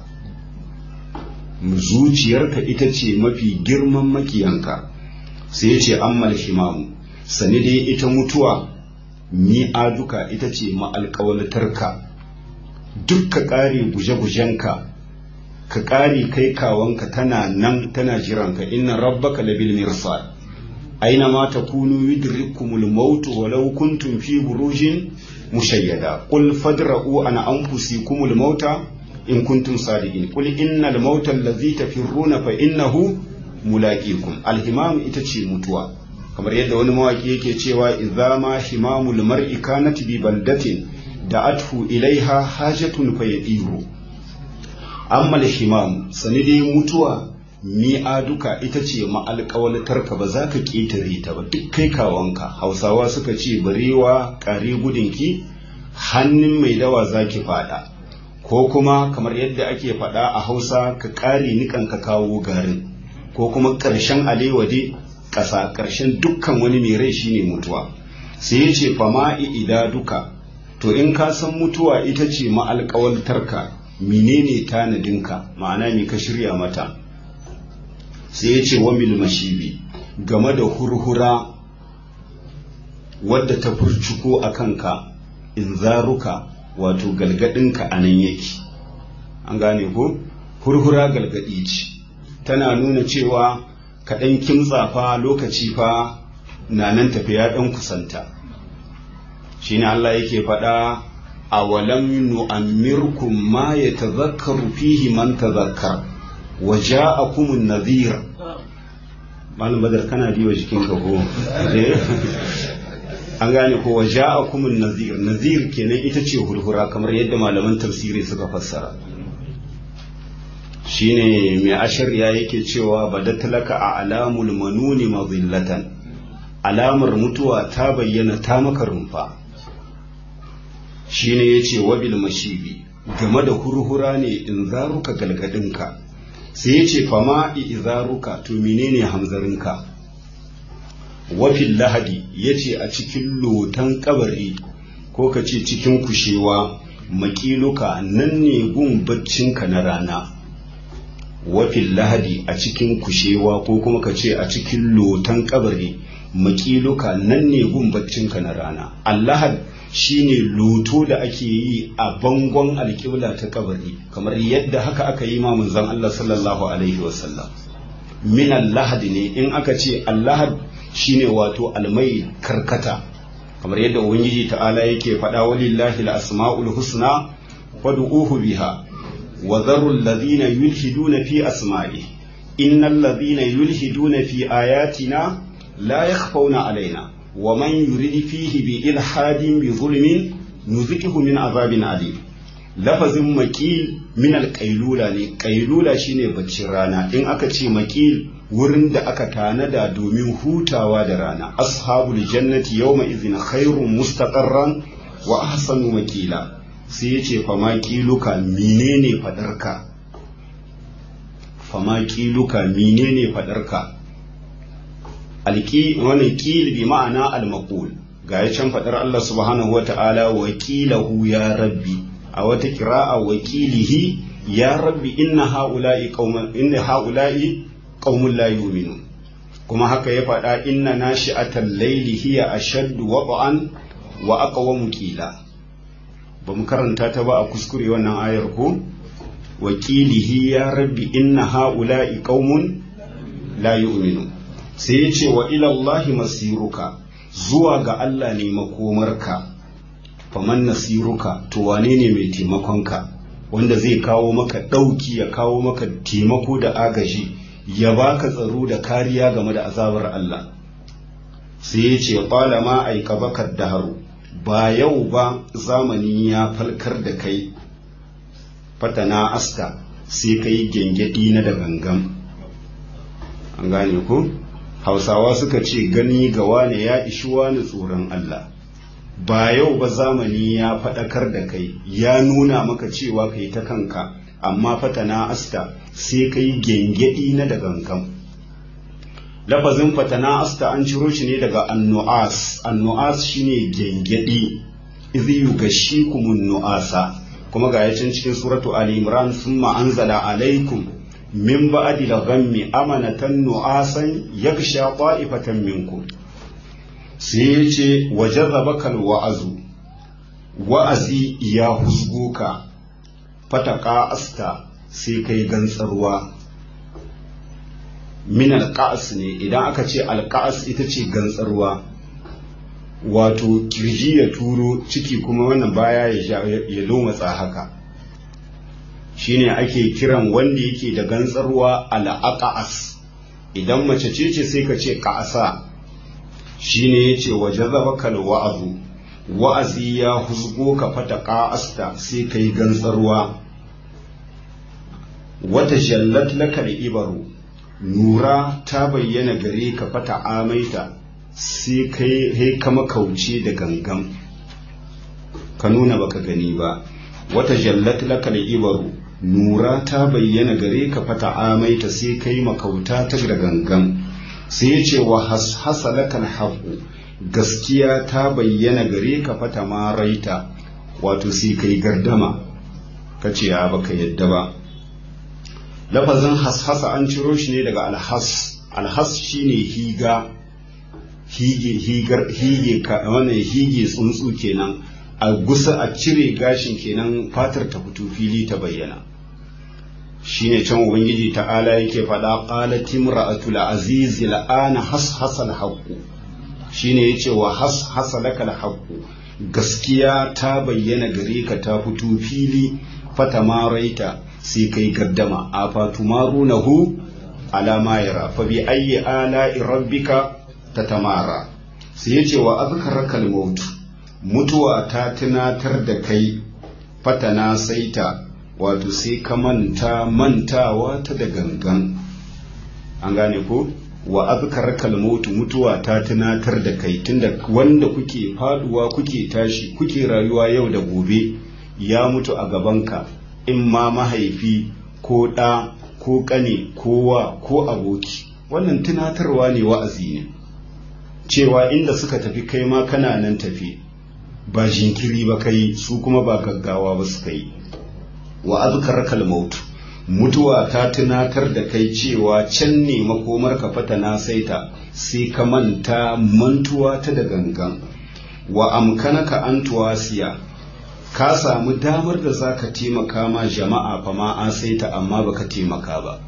zuciyarka ita ce mafi girman makiyanka sai ya ce ammal himamu sani dai ita mutuwa ni aduka ita ce ma'alƙawalatarka duk ka ƙare guje-gujenka ka ƙari kai kawanka tana nan tana jiranka inna rabbaka labil mirsad aina ma takunu yudrikumul maut walau kuntum fi burujin mushayyada qul fadra'u an anfusikumul mauta in kuntum sadiqin qul innal mauta allazi tafirruna fa innahu mulaqikum alhimam ita ce mutuwa kamar yadda wani mawaki yake cewa idza ma himamul mar'i kanat bi baldatin da'athu ilaiha hajatun fayadiru amma himamu sani dai mutuwa mi'aduka ita ce ma'alƙawalatarka ba za ka ƙetare ta ba duk kai kawanka hausawa suka ce barewa ƙare gudunki hannun mai dawa za ki faɗa ko kuma kamar yadda ake faɗa a hausa ka ƙare nikan ka kawo garin ko kuma ƙarshen alewade ƙasa ƙarshen dukkan wani mai rai shine mutuwa sai ya ce fama'i ida duka to in ka san mutuwa ita ce ma'alƙawalatarka menene tanadinka ma'ana me ka shirya mata sai ya ce wa mil mashibi game da hurhura wadda ta furcuko a kanka in zaruka wato galgadinka a nan yake an gane ko hurhura galgadi ce tana nuna cewa kaɗan kimtsa fa lokaci fa na nan tafiya ɗan kusanta shine Allah yake faɗa a walam nu'ammirkum ma yatazakkaru fihi man tazakkar wa ja'akumun nadhir malam badar kana diwa jikin ka ko an gane ko wa ja'akumun nadhir nadhir kenan ita ce hurhura kamar yadda malaman tafsiri suka fassara shine mai ashariya yake cewa badatlaka a alamul manuni mazillatan alamar mutuwa ta bayyana ta maka rumfa shine yace wabil mashibi game da hurhura ne in zaruka galgadinka sai yace fama izaruka to menene hamzarinka wafil lahadi yace a cikin lotan kabari ko ka ce cikin kushewa makiluka nan ne gun baccinka na rana wafin lahadi a cikin kushewa ko kuma ka ce a cikin lotan kabari makiluka nan ne gun baccinka na rana allahad shine loto da ake yi a bangon alƙibla ta kabari kamar yadda haka aka yi ma manzon Allah sallallahu alaihi wasallam min allahad ne in aka ce allahad shine wato almai karkata kamar yadda ubangiji ta'ala yake faɗa walillahi al-asma'ul husna fad'uhu biha وذروا الذين يلحدون في أسمائه إن الذين يلحدون في آياتنا لا يخفون علينا ومن يرد فيه بإلحاد بظلم نذقه من عذاب عليم لفظ مكيل من القيلولة ne قيلولة shine baccin rana in aka ce makil wurin da aka tanada domin hutawa da rana ashabul jannati yawma idhin khairun mustaqarran wa ahsanu makila sai ya ce fama kiluka menene fadarka fama kiluka menene fadarka alki wani kil bi ma'ana almaqul ga ya can fadar Allah subhanahu wata'ala wakilahu ya rabbi a wata kira'a wakilihi ya rabbi inna haula'i qauman inna haula'i qaumun la yu'minun kuma haka ya faɗa inna nashi'atal layli hiya ashaddu waqan wa aqwamu qila ba mu karanta ta ba a kuskure wannan ayar ko wakilihi ya rabbi inna ha'ula'i qaumun la yu'minu sai ya ce wa ila Allah masiruka zuwa ga Allah ne makomarka faman nasiruka to wane ne mai taimakonka wanda zai kawo maka ɗauki ya kawo maka taimako da agaji ya baka tsaro da kariya game da azabar Allah sai ya ce ƙwala ma aika bakar daharu ba yau ba zamani ya falkar da kai fatana aska sai ka yi gyangyaɗi na da gangan an gane ku hausawa suka ce gani ga wane ya ishi wani tsoron Allah ba yau ba zamani ya faɗakar da kai ya nuna maka cewa ka yi ta kanka amma fatana asta sai ka yi gyangyaɗi na da gangan lafazin fatana asta an ciro shi ne daga annu'as annu'as shine gengedi idhi yughashikumun nu'asa kuma ga yacin cikin suratu ali imran thumma anzala alaikum min ba'di al-ghammi amanatan nu'asan yaghsha ta'ifatan minkum sai yace wajazabaka wa'azu wa'azi ya husguka fataka asta sai kai gantsarwa min alƙa'as ne idan aka ce alƙa'as ita ce gantsarwa wato kirji ya turo ciki kuma wannan baya ya lomatsa haka shine ake kiran wanda yake da gantsarwa al'aqa'as idan mace ce ce sai ka ce ƙa'asa shine yace waje zabakal wa'azu wa'azi ya husgo ka fata ƙa'asta sai kai gantsarwa wata jallat laka da ibaru nura ta bayyana gare ka fata amaita sai kai kama kauce da gangan ka nuna baka gani ba wata jallat laka ibaru nura ta bayyana gare ka fata amaita sai kai makauta ta da gangan sai ya ce wa hashasa lakal haƙu gaskiya ta bayyana gare ka fata maraita wato sai kai gardama ka ce ya baka yadda ba lafazin hashasa an ciro shi ne daga alhas alhas shine higa hige higar hige ka wannan hige tsuntsu kenan a gusa a cire gashin kenan fatar ta fito fili ta bayyana shine can ubangiji ta'ala yake faɗa qalat imra'atul aziz la'ana hashasal haqqu shine yace wa hashasalaka haqqu gaskiya ta bayyana gare ka ta fito fili fatamaraita sai kai gaddama a fatumarunahu ala ma yara fa bi ayyi ala'i rabbika tatamara sai yace wa azkaraka al-maut mutuwa ta tunatar da kai fatana saita wato sai ka manta mantawa ta da gangan an gane ko wa azkaraka al-maut mutuwa ta tunatar da kai tunda wanda kuke faduwa kuke tashi kuke rayuwa yau da gobe ya mutu a gabanka in ma mahaifi ko ɗa ko ƙane ko wa ko aboki wannan tunatarwa ne wa'azi ne cewa inda suka tafi kai ma kana nan tafi ba jinkiri ba kai su kuma ba gaggawa ba suka yi wa azkaraka maut mutuwa ta tunatar da kai cewa can ne makomar ka fata na saita sai ka manta mantuwa ta da gangan wa amkanaka an tuwasiya ka samu damar da za ka taimaka ma jama'a fa ma an saita amma baka taimaka ba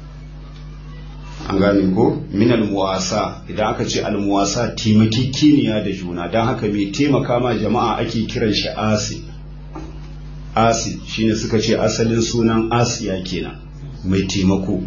an gane ko minal muwasa idan aka ce almuwasa taimakekeniya da juna don haka mai taimaka ma jama'a ake kiran shi asi asi shine suka ce asalin sunan asiya kenan mai taimako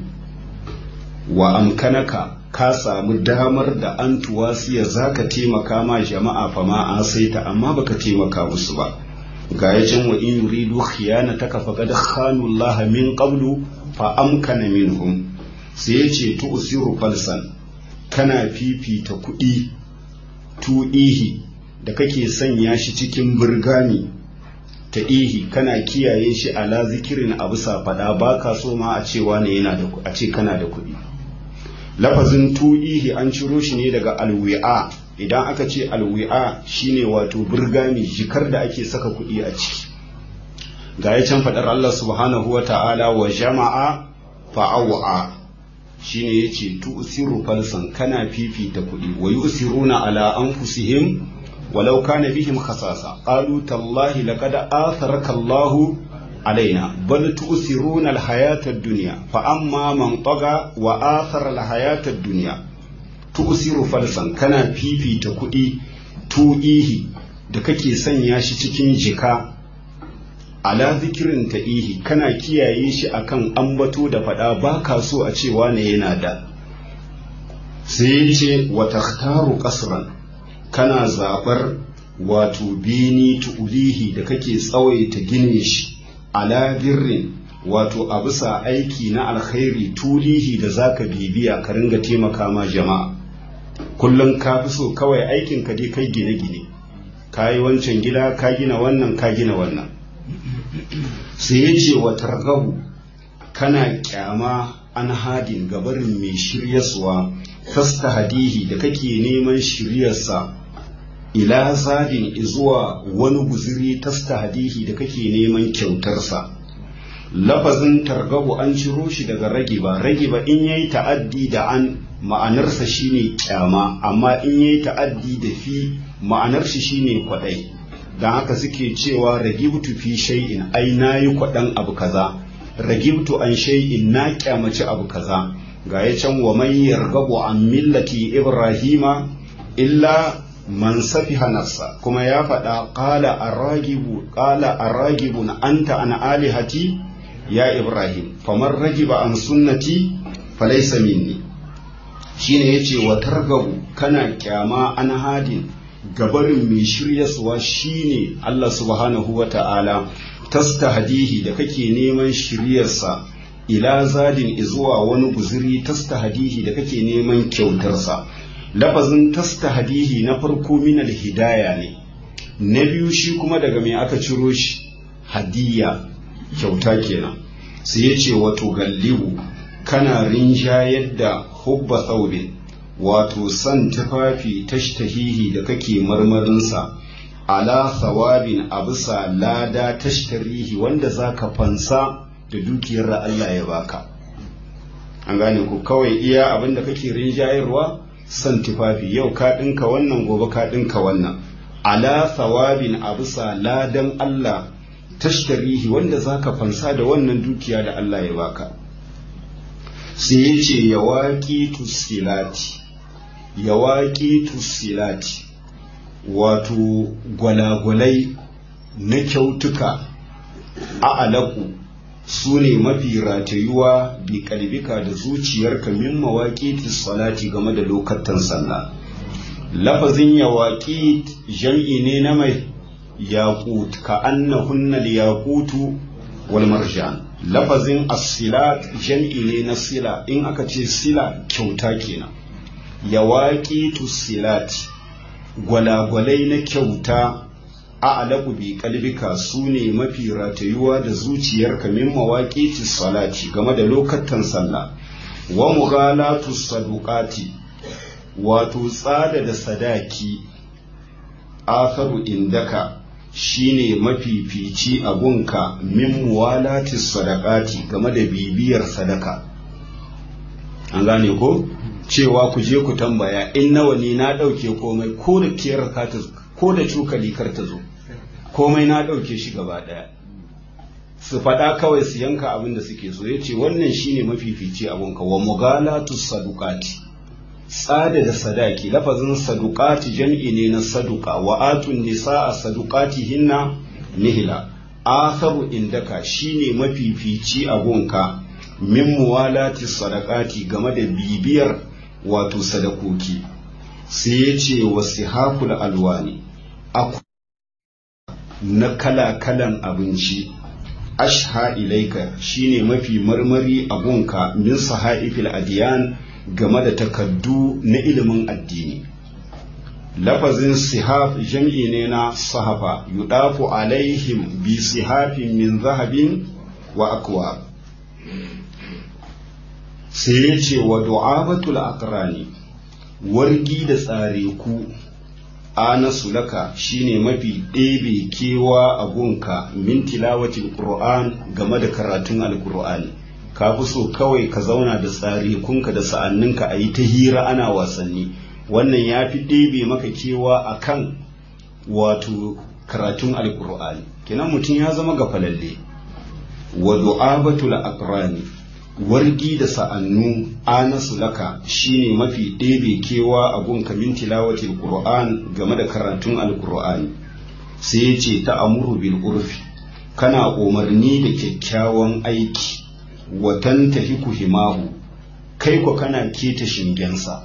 wa amkanaka ka samu damar da an tuwasiya za ka taimaka ma jama'a fa ma an saita amma baka taimaka musu ba ga ya can wa in yuridu khiyanataka faqad khanu Allah min qablu fa amkana minhum sai ya ce tu'siru falsan kana fifita kuɗi tu'ihi da kake sanya shi cikin burgani ta ihi kana kiyaye shi ala zikirin abu fada ba ka so ma a cewa ne yana da a ce kana da kuɗi lafazin tu'ihi an ciro shi ne daga alwi'a idan aka ce alwi'a shine wato burgami jikar da ake saka kuɗi a ciki ga ya can faɗar Allah subhanahu wa ta'ala wa jama'a fa'awa shine yace tu'siru falsan kana fifita kuɗi wa yusiruna ala anfusihim walau kana bihim khasasa qalu tallahi laqad atharaka Allah alaina bal tu'siruna al-hayata ad-dunya fa amma man taga wa athara al-hayata ad-dunya tu'siru falsan kana fifita kuɗi tu'ihi da kake sanya shi cikin jika ala zikirin ta'ihi kana kiyaye shi akan ambato da faɗa ba ka so a cewa ne yana da sai ya ce wa takhtaru qasran kana zaɓar wato bini tu'ulihi da kake tsawaita gine shi ala birrin wato a bisa aiki na alkhairi tulihi da zaka bibiya ka ringa taimaka ma jama'a kullum ka fi so kawai aikin ka dai kai gine-gine ka yi wancan gida ka gina wannan ka gina wannan sai ya ce wa targabu kana kyama an hadin gabarin mai shiryaswa fasta hadihi da kake neman shiryarsa ila zadin zuwa wani guziri tasta hadihi da kake neman kyautarsa lafazin targabu an ciro shi daga ragiba ragiba in yayi ta'addi da an ma'anarsa shine kyama amma in yayi ta'addi da fi ma'anar shi shine kwadai dan haka suke cewa ragibtu fi shay'in ai nayi kwadan abu kaza ragibtu an shay'in na kyamaci abu kaza ga ya can wa man yargabu an millati ibrahima illa man safiha nafsa kuma ya faɗa qala aragibu qala aragibun anta an alihati ya ibrahim faman ragiba an sunnati falaysa minni shine yace wa targabu kana kyama an hadin gabarin mai shiryaswa shine Allah subhanahu wa ta'ala tastahdihi da kake neman shiryarsa ila zadin izuwa wani guziri tastahdihi da kake neman kyautarsa lafazin tastahdihi na farko min hidaya ne na biyu shi kuma daga mai aka ciro shi hadiya kyauta kenan sai ya ce wato gallibu kana rinjayar da hubba tsaubin wato san tufafi tashtahihi da kake marmarinsa ala thawabin a bisa lada tashtarihi wanda za ka fansa da dukiyar da Allah ya baka an gane ku kawai iya abin da kake rinjayarwa son tufafi yau ka ɗinka wannan gobe ka ɗinka wannan ala thawabin a bisa ladan Allah tashtarihi wanda zaka fansa da wannan dukiya da Allah ya baka sai ya ce yawaƙi tusilati yawaƙi tusilati wato gwalagwalai na kyautuka a alaku su ne mafi ratayuwa bi kalbika da zuciyarka min mawaƙi salati game da lokatan sallah lafazin yawaƙi jam'i ne na mai yaƙut ka annahunna yaqutu wal marjan lafazin asilat jam'i ne na sila in aka ce sila kyauta kenan yawaƙi silati gwalagwalai na kyauta a alaƙu bi kalbika su ne mafi ratayuwa da zuciyarka min mawaƙi salati game da lokatan sallah wa mughalatu saduqati wato tsada da sadaki atharu indaka shine mafifici a gunka min muwalati sadaqati game da bibiyar sadaka an gane ko cewa ku je ku tambaya in nawa ne na ɗauke komai ko da kiyar ka ta ko da cokali kar ta zo komai na ɗauke shi gaba ɗaya su faɗa kawai su yanka abin da suke so yace wannan shine mafifici abunka wa mugalatu sadukati tsada da sadaki lafazin sadukati jam'i ne na saduka wa atun nisaa sadukati hinna nihila atharu indaka shine mafifici abunka min muwalati sadakati game da bibiyar wato sadakoki sai ya ce wa sihakul alwani na kala-kalan abinci ashha ilaika shine mafi marmari a gunka min sahaifil adiyan game da takaddu na ilimin addini lafazin sihaf jam'i ne na sahafa yudafu alaihim bi sihafin min zahabin wa akwa sai ya ce wa du'abatul aqrani wargi da tsare ku anasu laka shine mafi ɗebe kewa a gunka min tilawatil qur'an game da karatun alqur'ani ka fi so kawai ka zauna da tsare kunka da sa'anninka a yi ta hira ana wasanni wannan ya fi ɗebe maka kewa a kan wato karatun alqur'ani kenan mutum ya zama ga falalle wa du'abatul aqrani wargi da sa'annu anasu laka shine mafi ɗebe kewa a gun kamin tilawatil qur'an game da karatun alqur'ani sai ya ce ta amuru bil urfi kana umarni da kyakkyawan aiki watan tafi ku himahu kai ko kana keta shingensa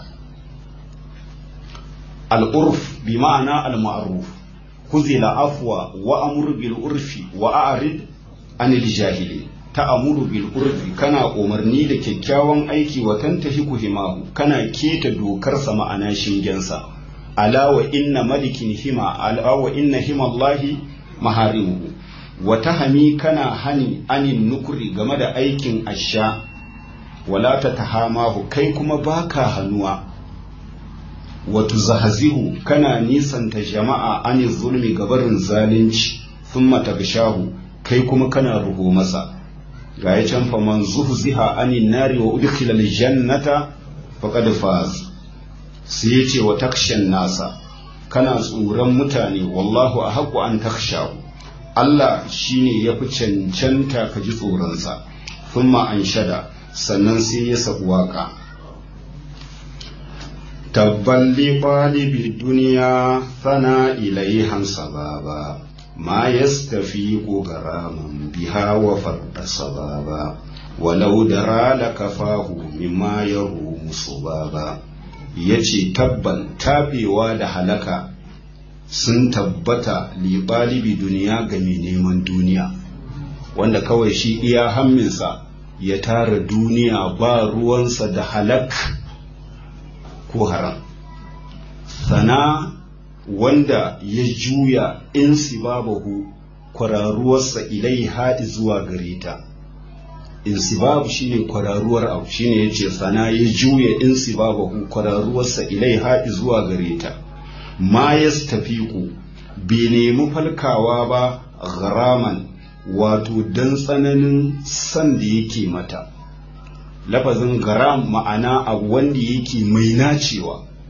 al'urf bi ma'ana al-ma'ruf kuzila afwa wa amur bil urfi wa a'rid anil jahili ta'amuru bil urfi kana umarni da kyakkyawan aiki wa tantahi himahu kana keta dokar sa ma'ana shingensa ala wa inna malikin hima ala wa inna himallahi maharimuhu wa tahami kana hani anin nukuri game da aikin asha wala ta tahamahu kai kuma baka hannuwa wa tuzahzihu kana nisanta jama'a anin zulmi gabarin zalunci thumma tagshahu kai kuma kana ruho masa ga ya can fa man zuhziha anin nari wa udkhila aljannata faqad faz sai yace wa takshan nasa kana tsoron mutane wallahu ahqqu an takshahu Allah shine yafi cancanta ka ji tsoronsa thumma anshada sannan sai ya sabu waka tabban li qalibi dunya thana ilayhan sababa ما يستفيق غراما بها وفرد صبابا ولو درى لكفاه مما يروم صبابا yace tabban tabewa da halaka sun tabbata liɓalibi duniya ga mai neman duniya wanda kawai shi iya hamminsa ya tara duniya ba ruwansa da halak ko haram sana wanda ya juya in sibabahu kwararuwarsa ilai haɗi zuwa gare ta in sibabu shine kwararuwar abu shine yace sana ya juya in sibabahu kwararuwarsa ilai haɗi zuwa gare ta ma yastafiqu bai nemi falkawa ba gharaman wato dan tsananin san da yake mata lafazin garam ma'ana abu wanda yake mai nacewa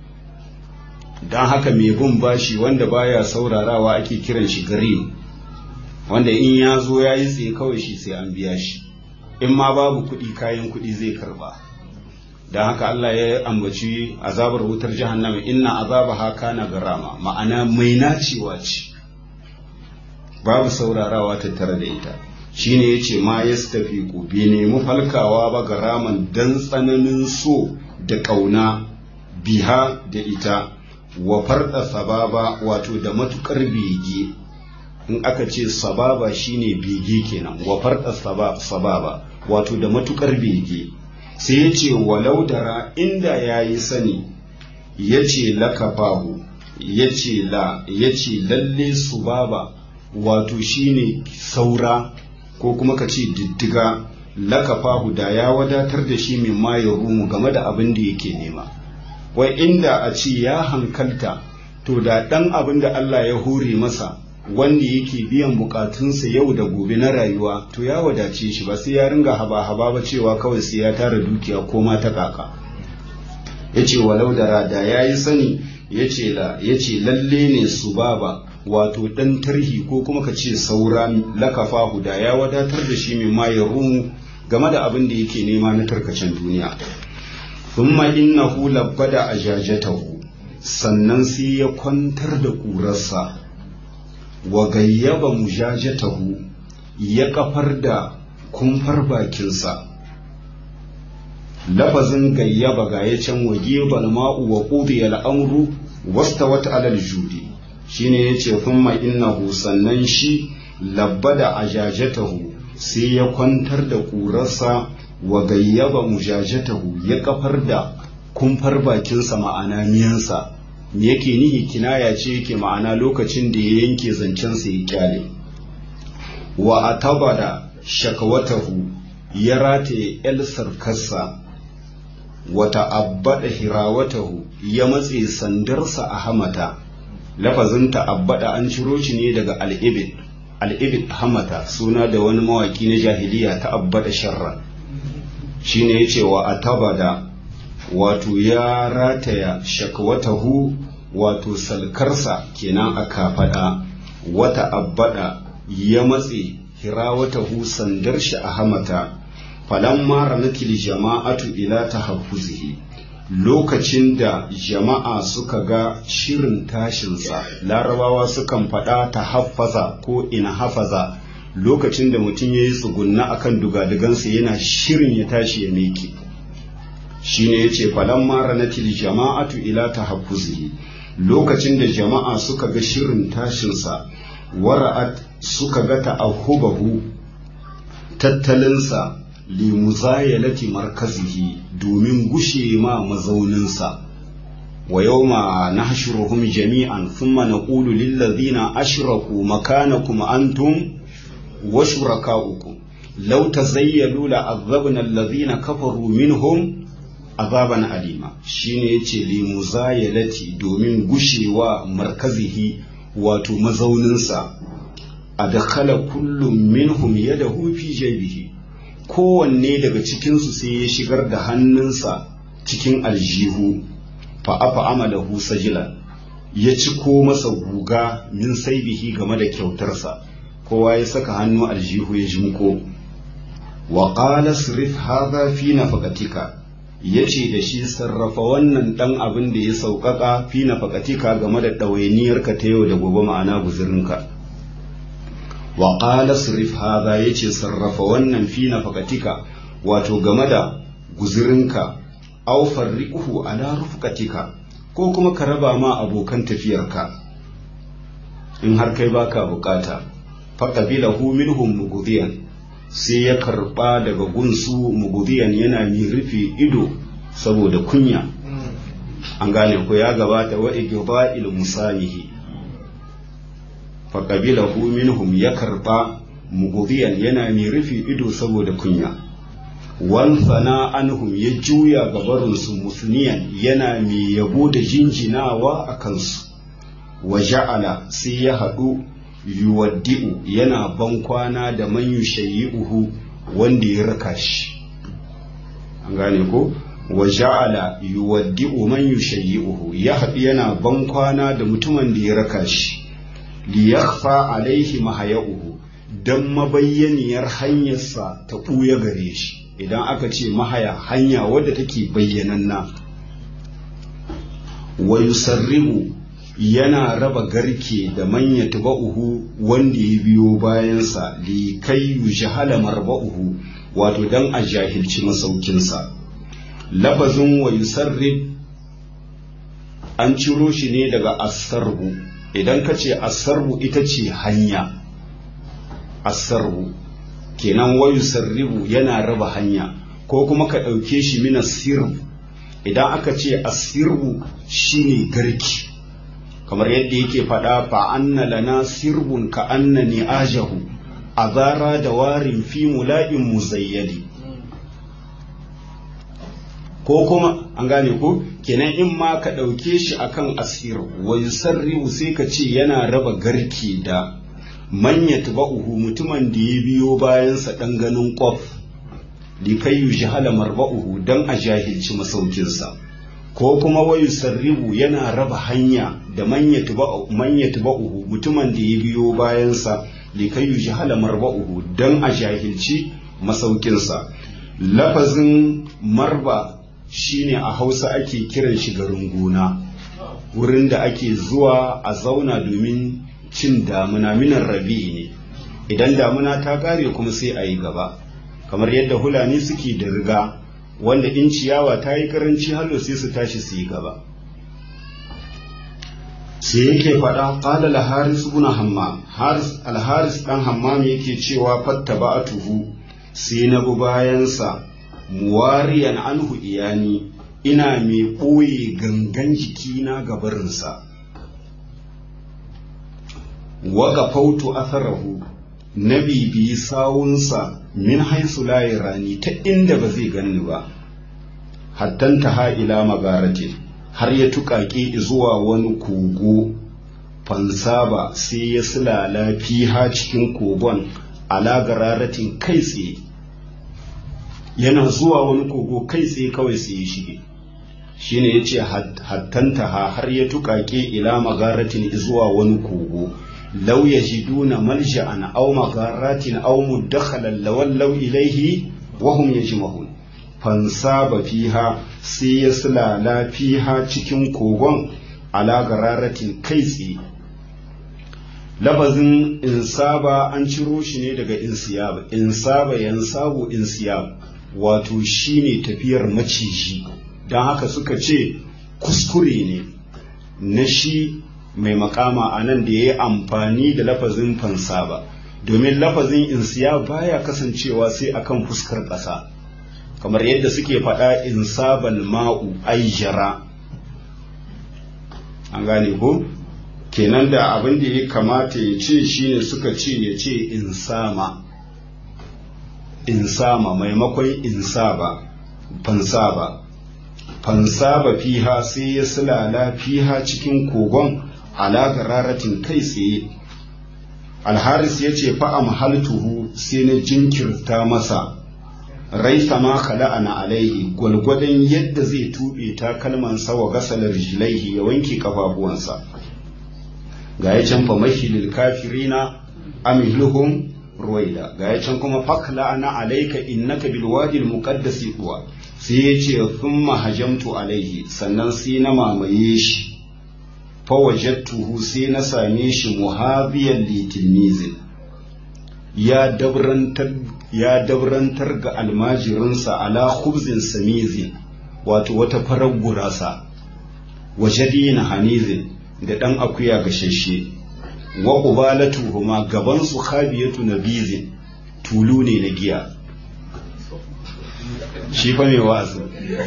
don haka mai bin bashi wanda baya saurarawa ake kiran shi gari wanda in ya zo ya yi tsaye kawai shi sai an biya shi in ma babu kuɗi kayan kuɗi zai karba don haka Allah ya ambaci azabar wutar jahannama inna azabaha kana garama ma'ana mai nacewa ce babu saurarawa tattare da ita shine yace ma yastafiqu bi nemi falkawa ba garaman dan tsananin so da kauna biha da ita wa farda sababa wato da matukar bege in aka ce sababa shine bege kenan wa farda sababa wato da matukar bege sai ya ce walau dara inda ya yi sani ya ce lakafahu ya ce la ya ce lalle su baba wato shine saura ko kuma ka ce diddiga lakafahu da ya wadatar da shi mai ma ya rumu game da abin da yake nema wai inda a ce ya hankalta to da ɗan abin da Allah ya hore masa wanda yake biyan bukatunsa yau da gobe na rayuwa to ya wadace shi ba sai ya ringa haba-haba ba cewa kawai sai ya tara dukiya ko ma ta kaka ya ce walau da rada ya yi sani ya ce lalle ne su baba wato ɗan tarhi ko kuma ka ce saura lakafa da ya wadatar da shi mai ma ya rumu game da abin da yake nema na tarkacen duniya thumma innahu labbada ajajatahu sannan sai ya kwantar da ƙurarsa wa gayyaba mujajatahu ya kafar da kumfar bakinsa lafazin gayyaba ga ya can wa gebal ma'u wa qudiya al'amru wasta wata alal judi shine yace thumma innahu sannan shi labbada ajajatahu sai ya kwantar da ƙurarsa wa gayyaba mujajatahu ya kafar da kumfar bakinsa ma'ana miyansa me yake nihi kinaya ce yake ma'ana lokacin da ya yanke zancensa ya kyale wa atabada shakawatahu ya rataye el sarkarsa wa ta'abbada hirawatahu ya matse sandarsa a hamata lafazin ta'abbada an ciro shi ne daga al'ibid al'ibid hamata suna da wani mawaki na jahiliya ta'abbada sharra shine yace wa atabada wato ya rataya shakwatahu wato salkarsa kenan a kafaɗa wata abbada ya matse hirawatahu sandar shi a hamata falamma ranatil jama'atu ila tahaffuzihi lokacin da jama'a suka ga shirin tashinsa larabawa sukan faɗa ta haffaza ko ina hafaza lokacin da mutum ya yi tsugunna akan dugadugansa yana shirin ya tashi ya miƙe shine yace falamma ranatil jama'atu ila tahaffuzihi lokacin da jama'a suka ga shirin tashinsa wara'at suka ga ta'ahubahu tattalinsa li muzayalati markazihi domin gushe ma mazauninsa wa yawma nahshuruhum jami'an thumma naqulu lil ladhina ashraku makanakum antum wa shurakaukum law tazayyalu la azabna alladhina kafaru minhum azaban alima shine yace li muzayalati domin gushewa markazihi wato mazauninsa adkhala kullum minhum yadahu fi jaybihi kowanne daga cikinsu sai ya shigar da hannunsa cikin aljihu fa afa amalahu sajila ya ci ko masa guga min saibihi game da kyautarsa kowa ya saka hannu aljihu ya jimko wa qala sirif hadha fi nafaqatika yace da shi sarrafa wannan dan abin da ya sauƙaƙa fi nafaqatika game da ɗawainiyarka ta yau da gobe ma'ana guzurinka wa qala sirif hadha yace sarrafa wannan fi nafaqatika wato game da guzurinka aw farriquhu ala rufqatika ko kuma ka raba ma abokan tafiyarka in har kai baka bukata faqabilahu minhum mughdiyan sai ya karba daga gunsu mughdiyan yana mi rufe ido saboda kunya an gane ko ya gabata wa igda'il musamihi faƙabilahu minhum ya karɓa mugubiyan yana mai rufe ido saboda kunya wansana anhum ya juya gabarinsu musniyan yana mai yabo da jinjinawa a kansu wa ja'ala sai ya haɗu yuwaddi'u yana bankwana da man uhu wanda ya raka shi an gane ko wa ja'ala yuwaddi'u man yushayyi'uhu ya haɗu yana ban kwana da mutumin da ya raka shi li yakhfa alaihi mahaya'uhu dan mabayyaniyar hanyarsa ta ɓuya gare shi idan aka ce mahaya hanya wadda take bayyananna wa yusarribu yana raba garke da manya tuba'uhu wanda ya biyo bayansa li kai yujhala marba'uhu wato dan a jahilci masaukinsa lafazin wa yusarrib an ciro shi ne daga asarbu idan ka ce asarbu ita ce hanya asarbu kenan wa yusarribu yana raba hanya ko kuma ka ɗauke shi mina sirbu idan aka ce asirbu shine garki kamar yadda yake faɗa fa anna lana sirbun ka annani ajahu azara da warin fi mula'in muzayyadi ko kuma an gane ko kenan in ma ka ɗauke shi akan asir wa yusarribu sai ka ce yana raba garki da manya tuba'uhu mutumin da ya biyo bayansa ɗan ganin ƙwaf likai yujhala marba'uhu dan a jahilci masaukinsa ko kuma wayu sarribu yana raba hanya da manya tuba'uhu mutumin da ya biyo bayansa likai yujhala marba'uhu dan a jahilci masaukinsa lafazin marba shine a hausa ake kiran shi garin gona wurin da ake zuwa a zauna domin cin damuna minan rabi'i ne idan damuna ta kare kuma sai a yi gaba kamar yadda hulani suke da riga wanda in ciyawa ta yi karanci hallo sai su tashi su yi gaba sai yake faɗa ƙala al-haris ibn hammam haris al-haris dan hammam yake cewa fattaba'atuhu sai na bi bayansa muwariyan anhu iyani ina mai ɓoye gangan jikina gabarinsa waka fautu atharahu na bibiyi sawunsa min haisu layi rani ta inda ba zai ganni ba hattanta ha ila magaratin har ya tuƙaƙe zuwa wani kogo fansaba sai ya silala fiha cikin kogon ala gararatin kai tsaye yana zuwa wani kogo kai tsaye kawai sai ya shige shine ya ce hattanta ha har ya tuƙaƙe ila magaratin zuwa wani kogo لو يجدون ملجأ أو مغارات أو مدخلا لولوا إليه وهم يجمعون فانصاب فيها سيسلا لا فيها cikin kogon ala gararatin kai tsaye lafazin insaba an ciro shi ne daga insiyab insaba yansabu insiyab wato shine tafiyar maciji don haka suka ce kuskure ne na shi mai makama a nan da ya yi amfani da lafazin fansa ba domin lafazin insiya baya kasancewa sai akan fuskar ƙasa kamar yadda suke faɗa insabal ma'u aijara an gane ko kenan da abin da ya kamata ya ce shine suka ce ya ce insama insama maimakon insaba fansaba fansaba fiha sai ya silala fiha cikin kogon ala gararatin kai tsaye alharis ya ce fa'am haltuhu sai na jinkirta masa raisa ma khala'ana alaihi gwalgwadon yadda zai tuɓe takalmansa wa gasalar jilaihi ya wanke kafafuwansa ga ya can fa mahilil kafirina amihluhum ruwaida ga ya can kuma fakla'ana alaika innaka bil wadi al muqaddasi kuwa sai ya ce thumma hajamtu alaihi sannan sai na mamaye shi fawajattuhu sai na same shi muhabiyan litilmizin ya dabrantar ya dabrantar ga almajirinsa ala khubzin samizin wato wata farar gurasa wajadina hanizin da dan akuya gashashe wa qubalatuhuma gaban su khabiyatu nabizin tulu ne na giya shi fa mai wa'azi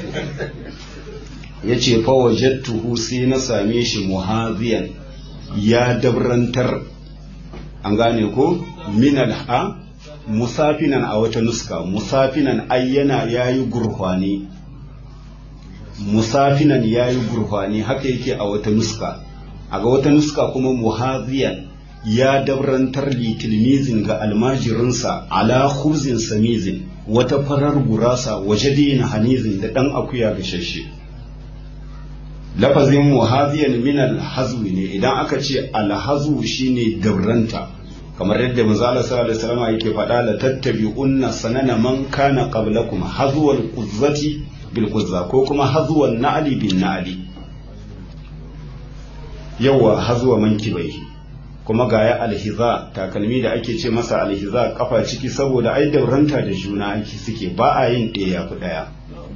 ya ce fawajattuhu sai na same shi muhaziyan ya dabrantar an gane ko minal ha musafinan a wata nuska musafinan ayyana ya yi gurfani musafinan ya yi gurfani haka yake a wata nuska a ga wata nuska kuma muhaziyan ya dabrantar litilmizin ga almajirinsa ala khubzin samizin wata farar gurasa waje dina hanizin da ɗan akuya gashashe lafazin muhaziyan min alhazwi ne idan aka ce alhazu shine dabranta kamar yadda manzala sallallahu alaihi wasallam yake faɗa la tattabi'unna sanana man kana qablakum hazwal quzzati bil quzza ko kuma hazwan na'li bin na'li yawa hazwa mankibaihi kuma ga ya alhiza takalmi da ake ce masa alhiza kafa ciki saboda ai dauranta da juna ake suke ba a yin ɗaya fi ɗaya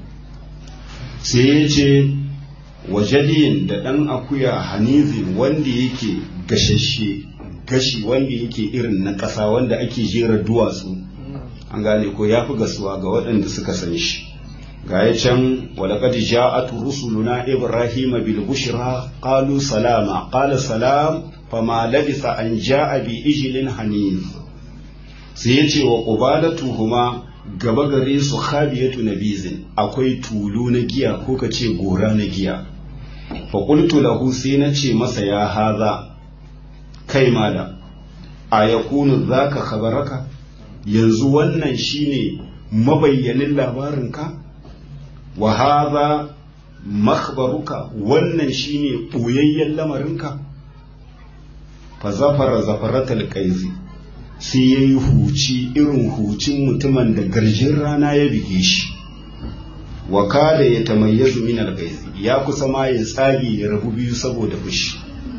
sai ya ce wajadiyin da ɗan akuya hanizi wanda yake gashashe gashi wanda yake irin na ƙasa wanda ake jera duwatsu an gane ko ya fi gasuwa ga waɗanda suka san shi ga ya can walaƙad ja'at rusuluna ibrahima bil bushra qalu salama qala salam fama labisa an ja'a bi ijlin haniz sai ya ce wa qubalatuhuma gaba gare su khabiyatu nabizin akwai tulu na giya ko ka ce gora na giya fa qultu lahu sai na ce masa ya haza kai malam a yakunu zaka khabaraka yanzu wannan shine mabayyanin labarinka wa haza makhbaruka wannan shine boyayyen lamarinka fa zafara zafaratal qaizi sai yayi huci irin hucin mutumin da garjin rana ya bige shi wa kada ya tamayyazu min al ya kusa ma ya tsage ya rabu biyu saboda fushi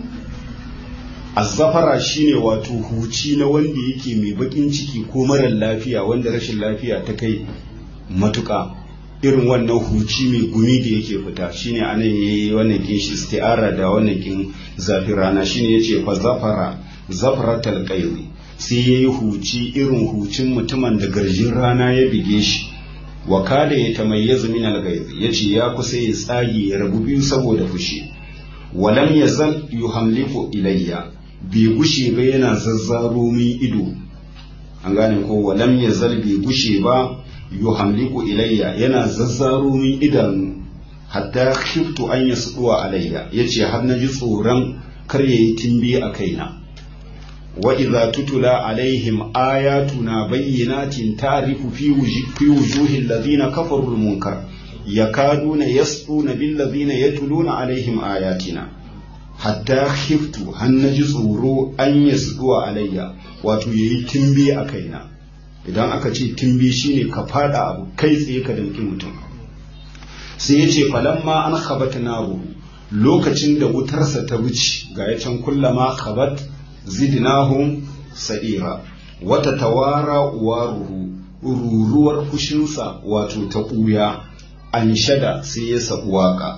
azzafara shine wato huci na wanda yake mai bakin ciki ko marar lafiya wanda rashin lafiya ta kai matuka irin wannan huci mai gumi da yake fita shine anan yayi wannan kin shi isti'ara da wannan kin zafin rana shine yace fa zafara zafratal qayzi sai yayi huci irin hucin mutumin da garjin rana ya bige shi wa kada ya tamayyazu min al-ghayz yace ya kusa ya tsage ya rabu biyu saboda fushi walam yazal yuhamliku ilayya bai gushe ba yana zazzaro min ido an gane ko walam yazal bai gushe ba yuhamliku ilayya yana zazzaro min idanu hatta khiftu an yasduwa alayya yace har naji tsoron kar yayi timbi a kaina wa idza tutula alaihim ayatuna bayyinatin ta'rifu fi fi wujuhi alladhina kafaru almunkar yakaduna yasduna bil ladhina yatluna alaihim ayatina hatta khiftu har naji tsoro an yasduwa alayya wato yayi timbi a kaina idan aka ce timbi shine ka fada abu kai tsaye ka damki mutum sai ya ce falamma an khabat naru lokacin da wutarsa ta wuce ga ya can kullama khabat zidnahum sa'ira wata tawara waruhu ruruwar fushinsa wato ta ɓuya an shada sai ya sabu waka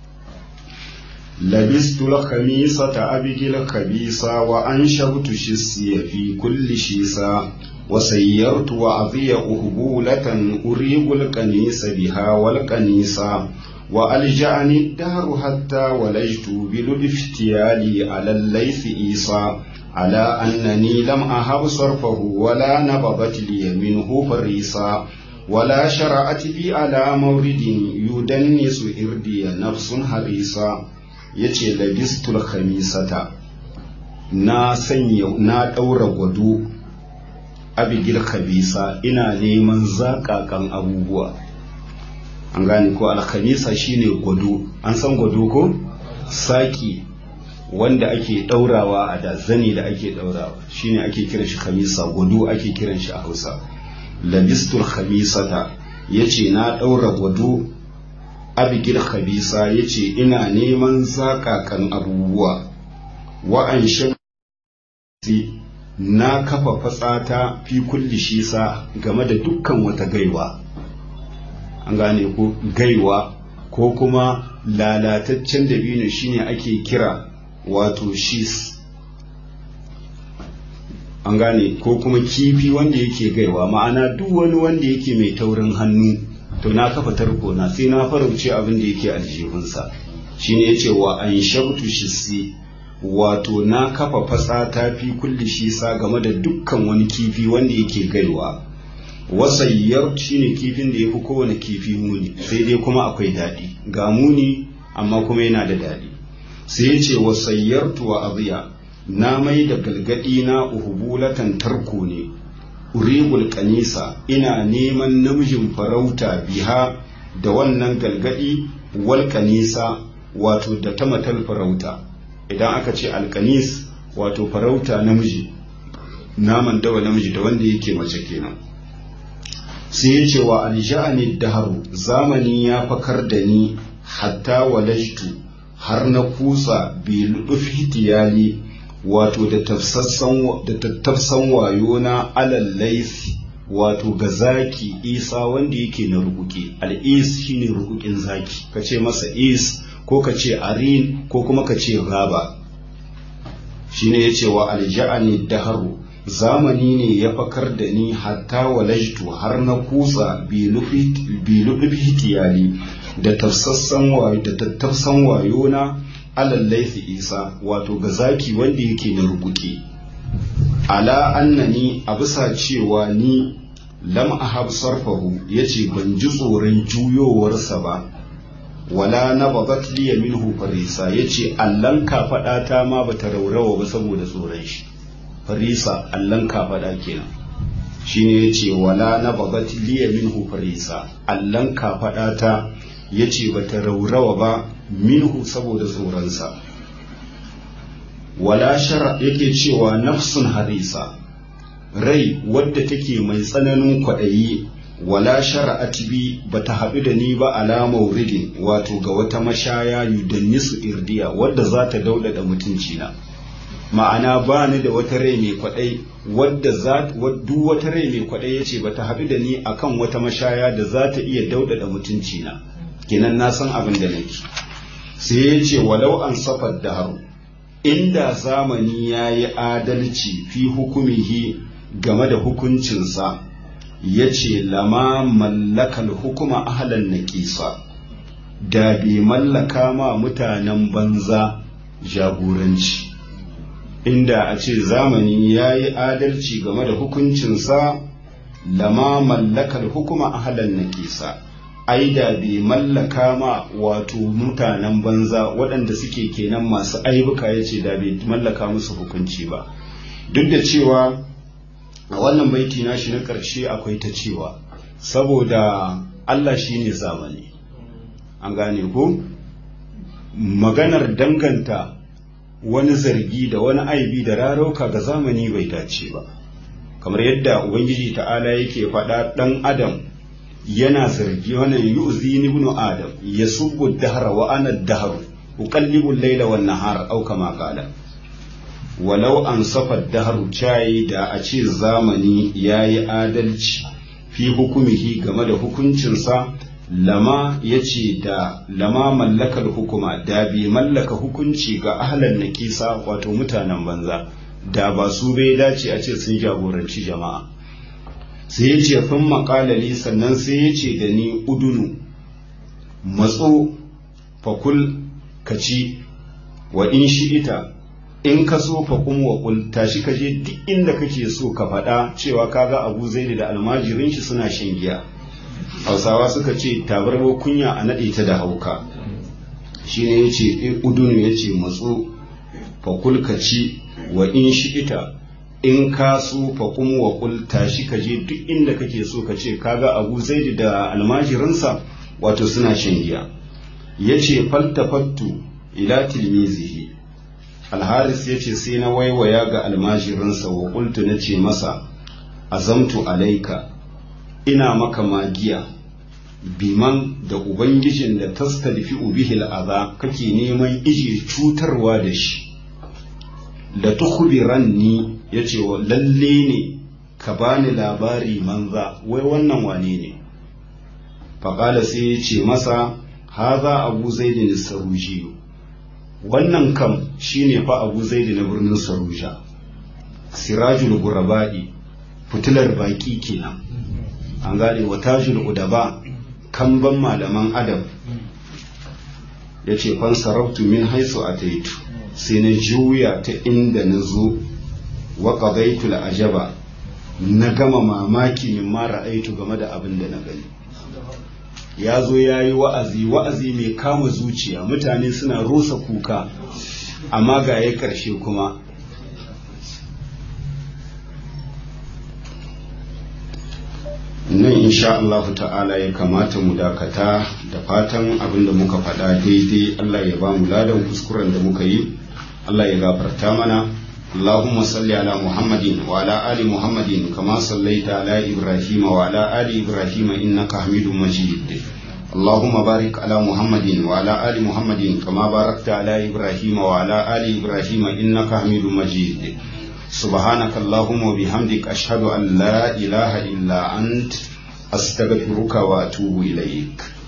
labistu al-khamisata abigil khabisa wa anshabtu shissiya fi kulli shisa وسيرت وعظي أهبولة أريق القنيس بها والقنيسة وألجأني الدهر حتى ولجت بلطف افتيالي على الليث إيصى على أنني لم أهب صرفه ولا نبضت لي منه فريسا ولا شرعت بي على مورد يدنس إردي نفس حريصا يتي لبست الخميسة na sanya na ɗaura gwado abigil khabisa ina neman zakakan abubuwa an gane ko alkhamisa shine gwado an san gwado ko saki wanda ake daurawa a da zani da ake daurawa shine ake kiran shi khamisa gwado ake kiran shi a Hausa labistul khamisata yace na daura gwado abigil khabisa yace ina neman zakakan abubuwa wa an na kafa fatsata fi kulli shisa game da dukkan wata gaiwa an gane ko gaiwa ko kuma lalataccen dabino shine ake kira wato shis an gane ko kuma kifi wanda yake gaiwa ma'ana duk wani wanda yake mai taurin hannu to na kafa tarko na sai na farauce abin da yake aljihunsa shine yace wa an shabtu shisi wato na kafa fasata fi kulli shisa game da dukkan wani kifi wanda yake gaiwa wasayyar shine kifin da yafi kowane kifi muni sai dai kuma akwai daɗi ga muni amma kuma yana da daɗi sai yace wasayyartu wa aziya na mai da galgadi na uhubulatan tarko ne uribul kanisa ina neman namijin farauta biha da wannan galgadi wal kanisa wato da ta matal farauta idan aka ce alkanis wato farauta namiji naman dawa namiji da wanda yake mace kenan sai ya ce wa alja'ani daharu zamani ya fakar da ni hatta walajtu har na kusa bi hitiyali wato da tattafsan wayo na alal laifi wato ga zaki isa wanda yake na rukuki al'is shine rukukin zaki ka ce masa is ko ka ce arin ko kuma ka ce raba shine ya ce wa alja'ani daharu zamani ne ya fakar da ni hatta walajtu har na kusa bi hitiyali da tafsassan wayo da tattafsan wayo na alal laifi isa wato ga zaki wanda yake na rubuki ala annani a bisa cewa ni lam ahab sarfahu yace ban ji tsoron juyowarsa ba wala na bagat liya minhu farisa yace allan kafada ta ma bata raurawa ba saboda tsoron shi farisa allan kafada kenan shine yace wala na bagat liya minhu farisa allan kafada ta yace bata raurawa ba minhu saboda tsoronsa wala shara yake cewa nafsun harisa rai wadda take mai tsananin kwaɗayi wala shara'at bi bata haɗu da ni ba ala mauridin wato ga wata mashaya yudannisu irdiya wadda za ta daudada mutuncina ma'ana ba ni da wata rai mai kwaɗai wadda za duk wata rai mai kwaɗai yace bata haɗu da ni akan wata mashaya da za ta iya daudada mutuncina kenan na san abin da nake sai ya ce walau an safar daharu inda zamani ya yi adalci fi hukumihi game da hukuncinsa ya ce lama mallakal hukuma ahalan naƙisa da bai mallaka ma mutanen banza jagoranci inda a ce zamani ya yi adalci game da hukuncinsa lama mallakal hukuma ahalan naƙisa ai da bai mallaka ma wato mutanen banza waɗanda suke kenan masu aibuka ya ce da bai mallaka musu hukunci ba duk da cewa a wannan baiti nashi na ƙarshe akwai ta cewa saboda Allah shi ne zamani an gane ko maganar danganta wani zargi da wani aibi da rarauka ga zamani bai dace ba kamar yadda ubangiji ta'ala yake faɗa ɗan adam yana zargi wannan yu'zi ibn adam yasubbu ad-dahra wa ana ad-dahr uqallibu al-layla wan nahar aw kama qala walau an safa ad-dahr chai da a ce zamani yayi adalci fi hukumihi game da hukuncinsa lama yace da lama mallakar hukuma da bi mallaka hukunci ga ahlan nakisa wato mutanen banza da ba su bai dace a ce sun jagoranci jama'a sai ya ce fin makalali sannan sai ya ce da ni udunu matso fakul ka ci wa in shi ita in ka so fakun wa kul tashi ka je duk inda kake so ka faɗa cewa kaga abu zaidi da almajirin shi suna shan giya hausawa suka ce tabarwa kunya a naɗe ta da hauka shi ne ya ce udunu ya ce matso fakul ka ci wa in shi ita in ka so fa kuma wa kul tashi ka je duk inda kake so ka ce kaga abu zaidi da almajirinsa wato suna shan giya yace faltafattu ila tilmizihi alharis yace sai na waiwaya ga almajirinsa wa qultu nace masa azamtu alaika ina maka magiya biman da ubangijin da tastadfi bihi al'aza kake neman ije cutarwa da shi da tukhbiranni yace wa lalle ne ka bani labari manza wai wannan wane ne faƙala sai ya ce masa haza abu zaidi na saruji wannan kam shine fa abu zaidi na birnin saruja sirajul guraba'i fitilar baki kenan an gane wa tajul udaba kamban malaman adam ya ce fan sarautu min haisu a taitu sai na juya ta inda na zo wa qadaitul ajaba na gama mamaki min mara aitu game da abin da na gani ya zo ya yi wa'azi wa'azi mai kama zuciya mutane suna rusa kuka amma ga ya karshe kuma nan insha Allah ta'ala ya kamata mu dakata da fatan abin da muka faɗa daidai Allah ya ba mu ladan kuskuren da muka yi Allah ya gafarta mana اللهم صل على محمد وعلى آل محمد كما صليت على إبراهيم وعلى آل إبراهيم إنك حميد مجيد اللهم بارك على محمد وعلى آل محمد كما باركت على إبراهيم وعلى آل إبراهيم إنك حميد مجيد سبحانك اللهم وبحمدك أشهد أن لا إله إلا أنت أستغفرك وأتوب إليك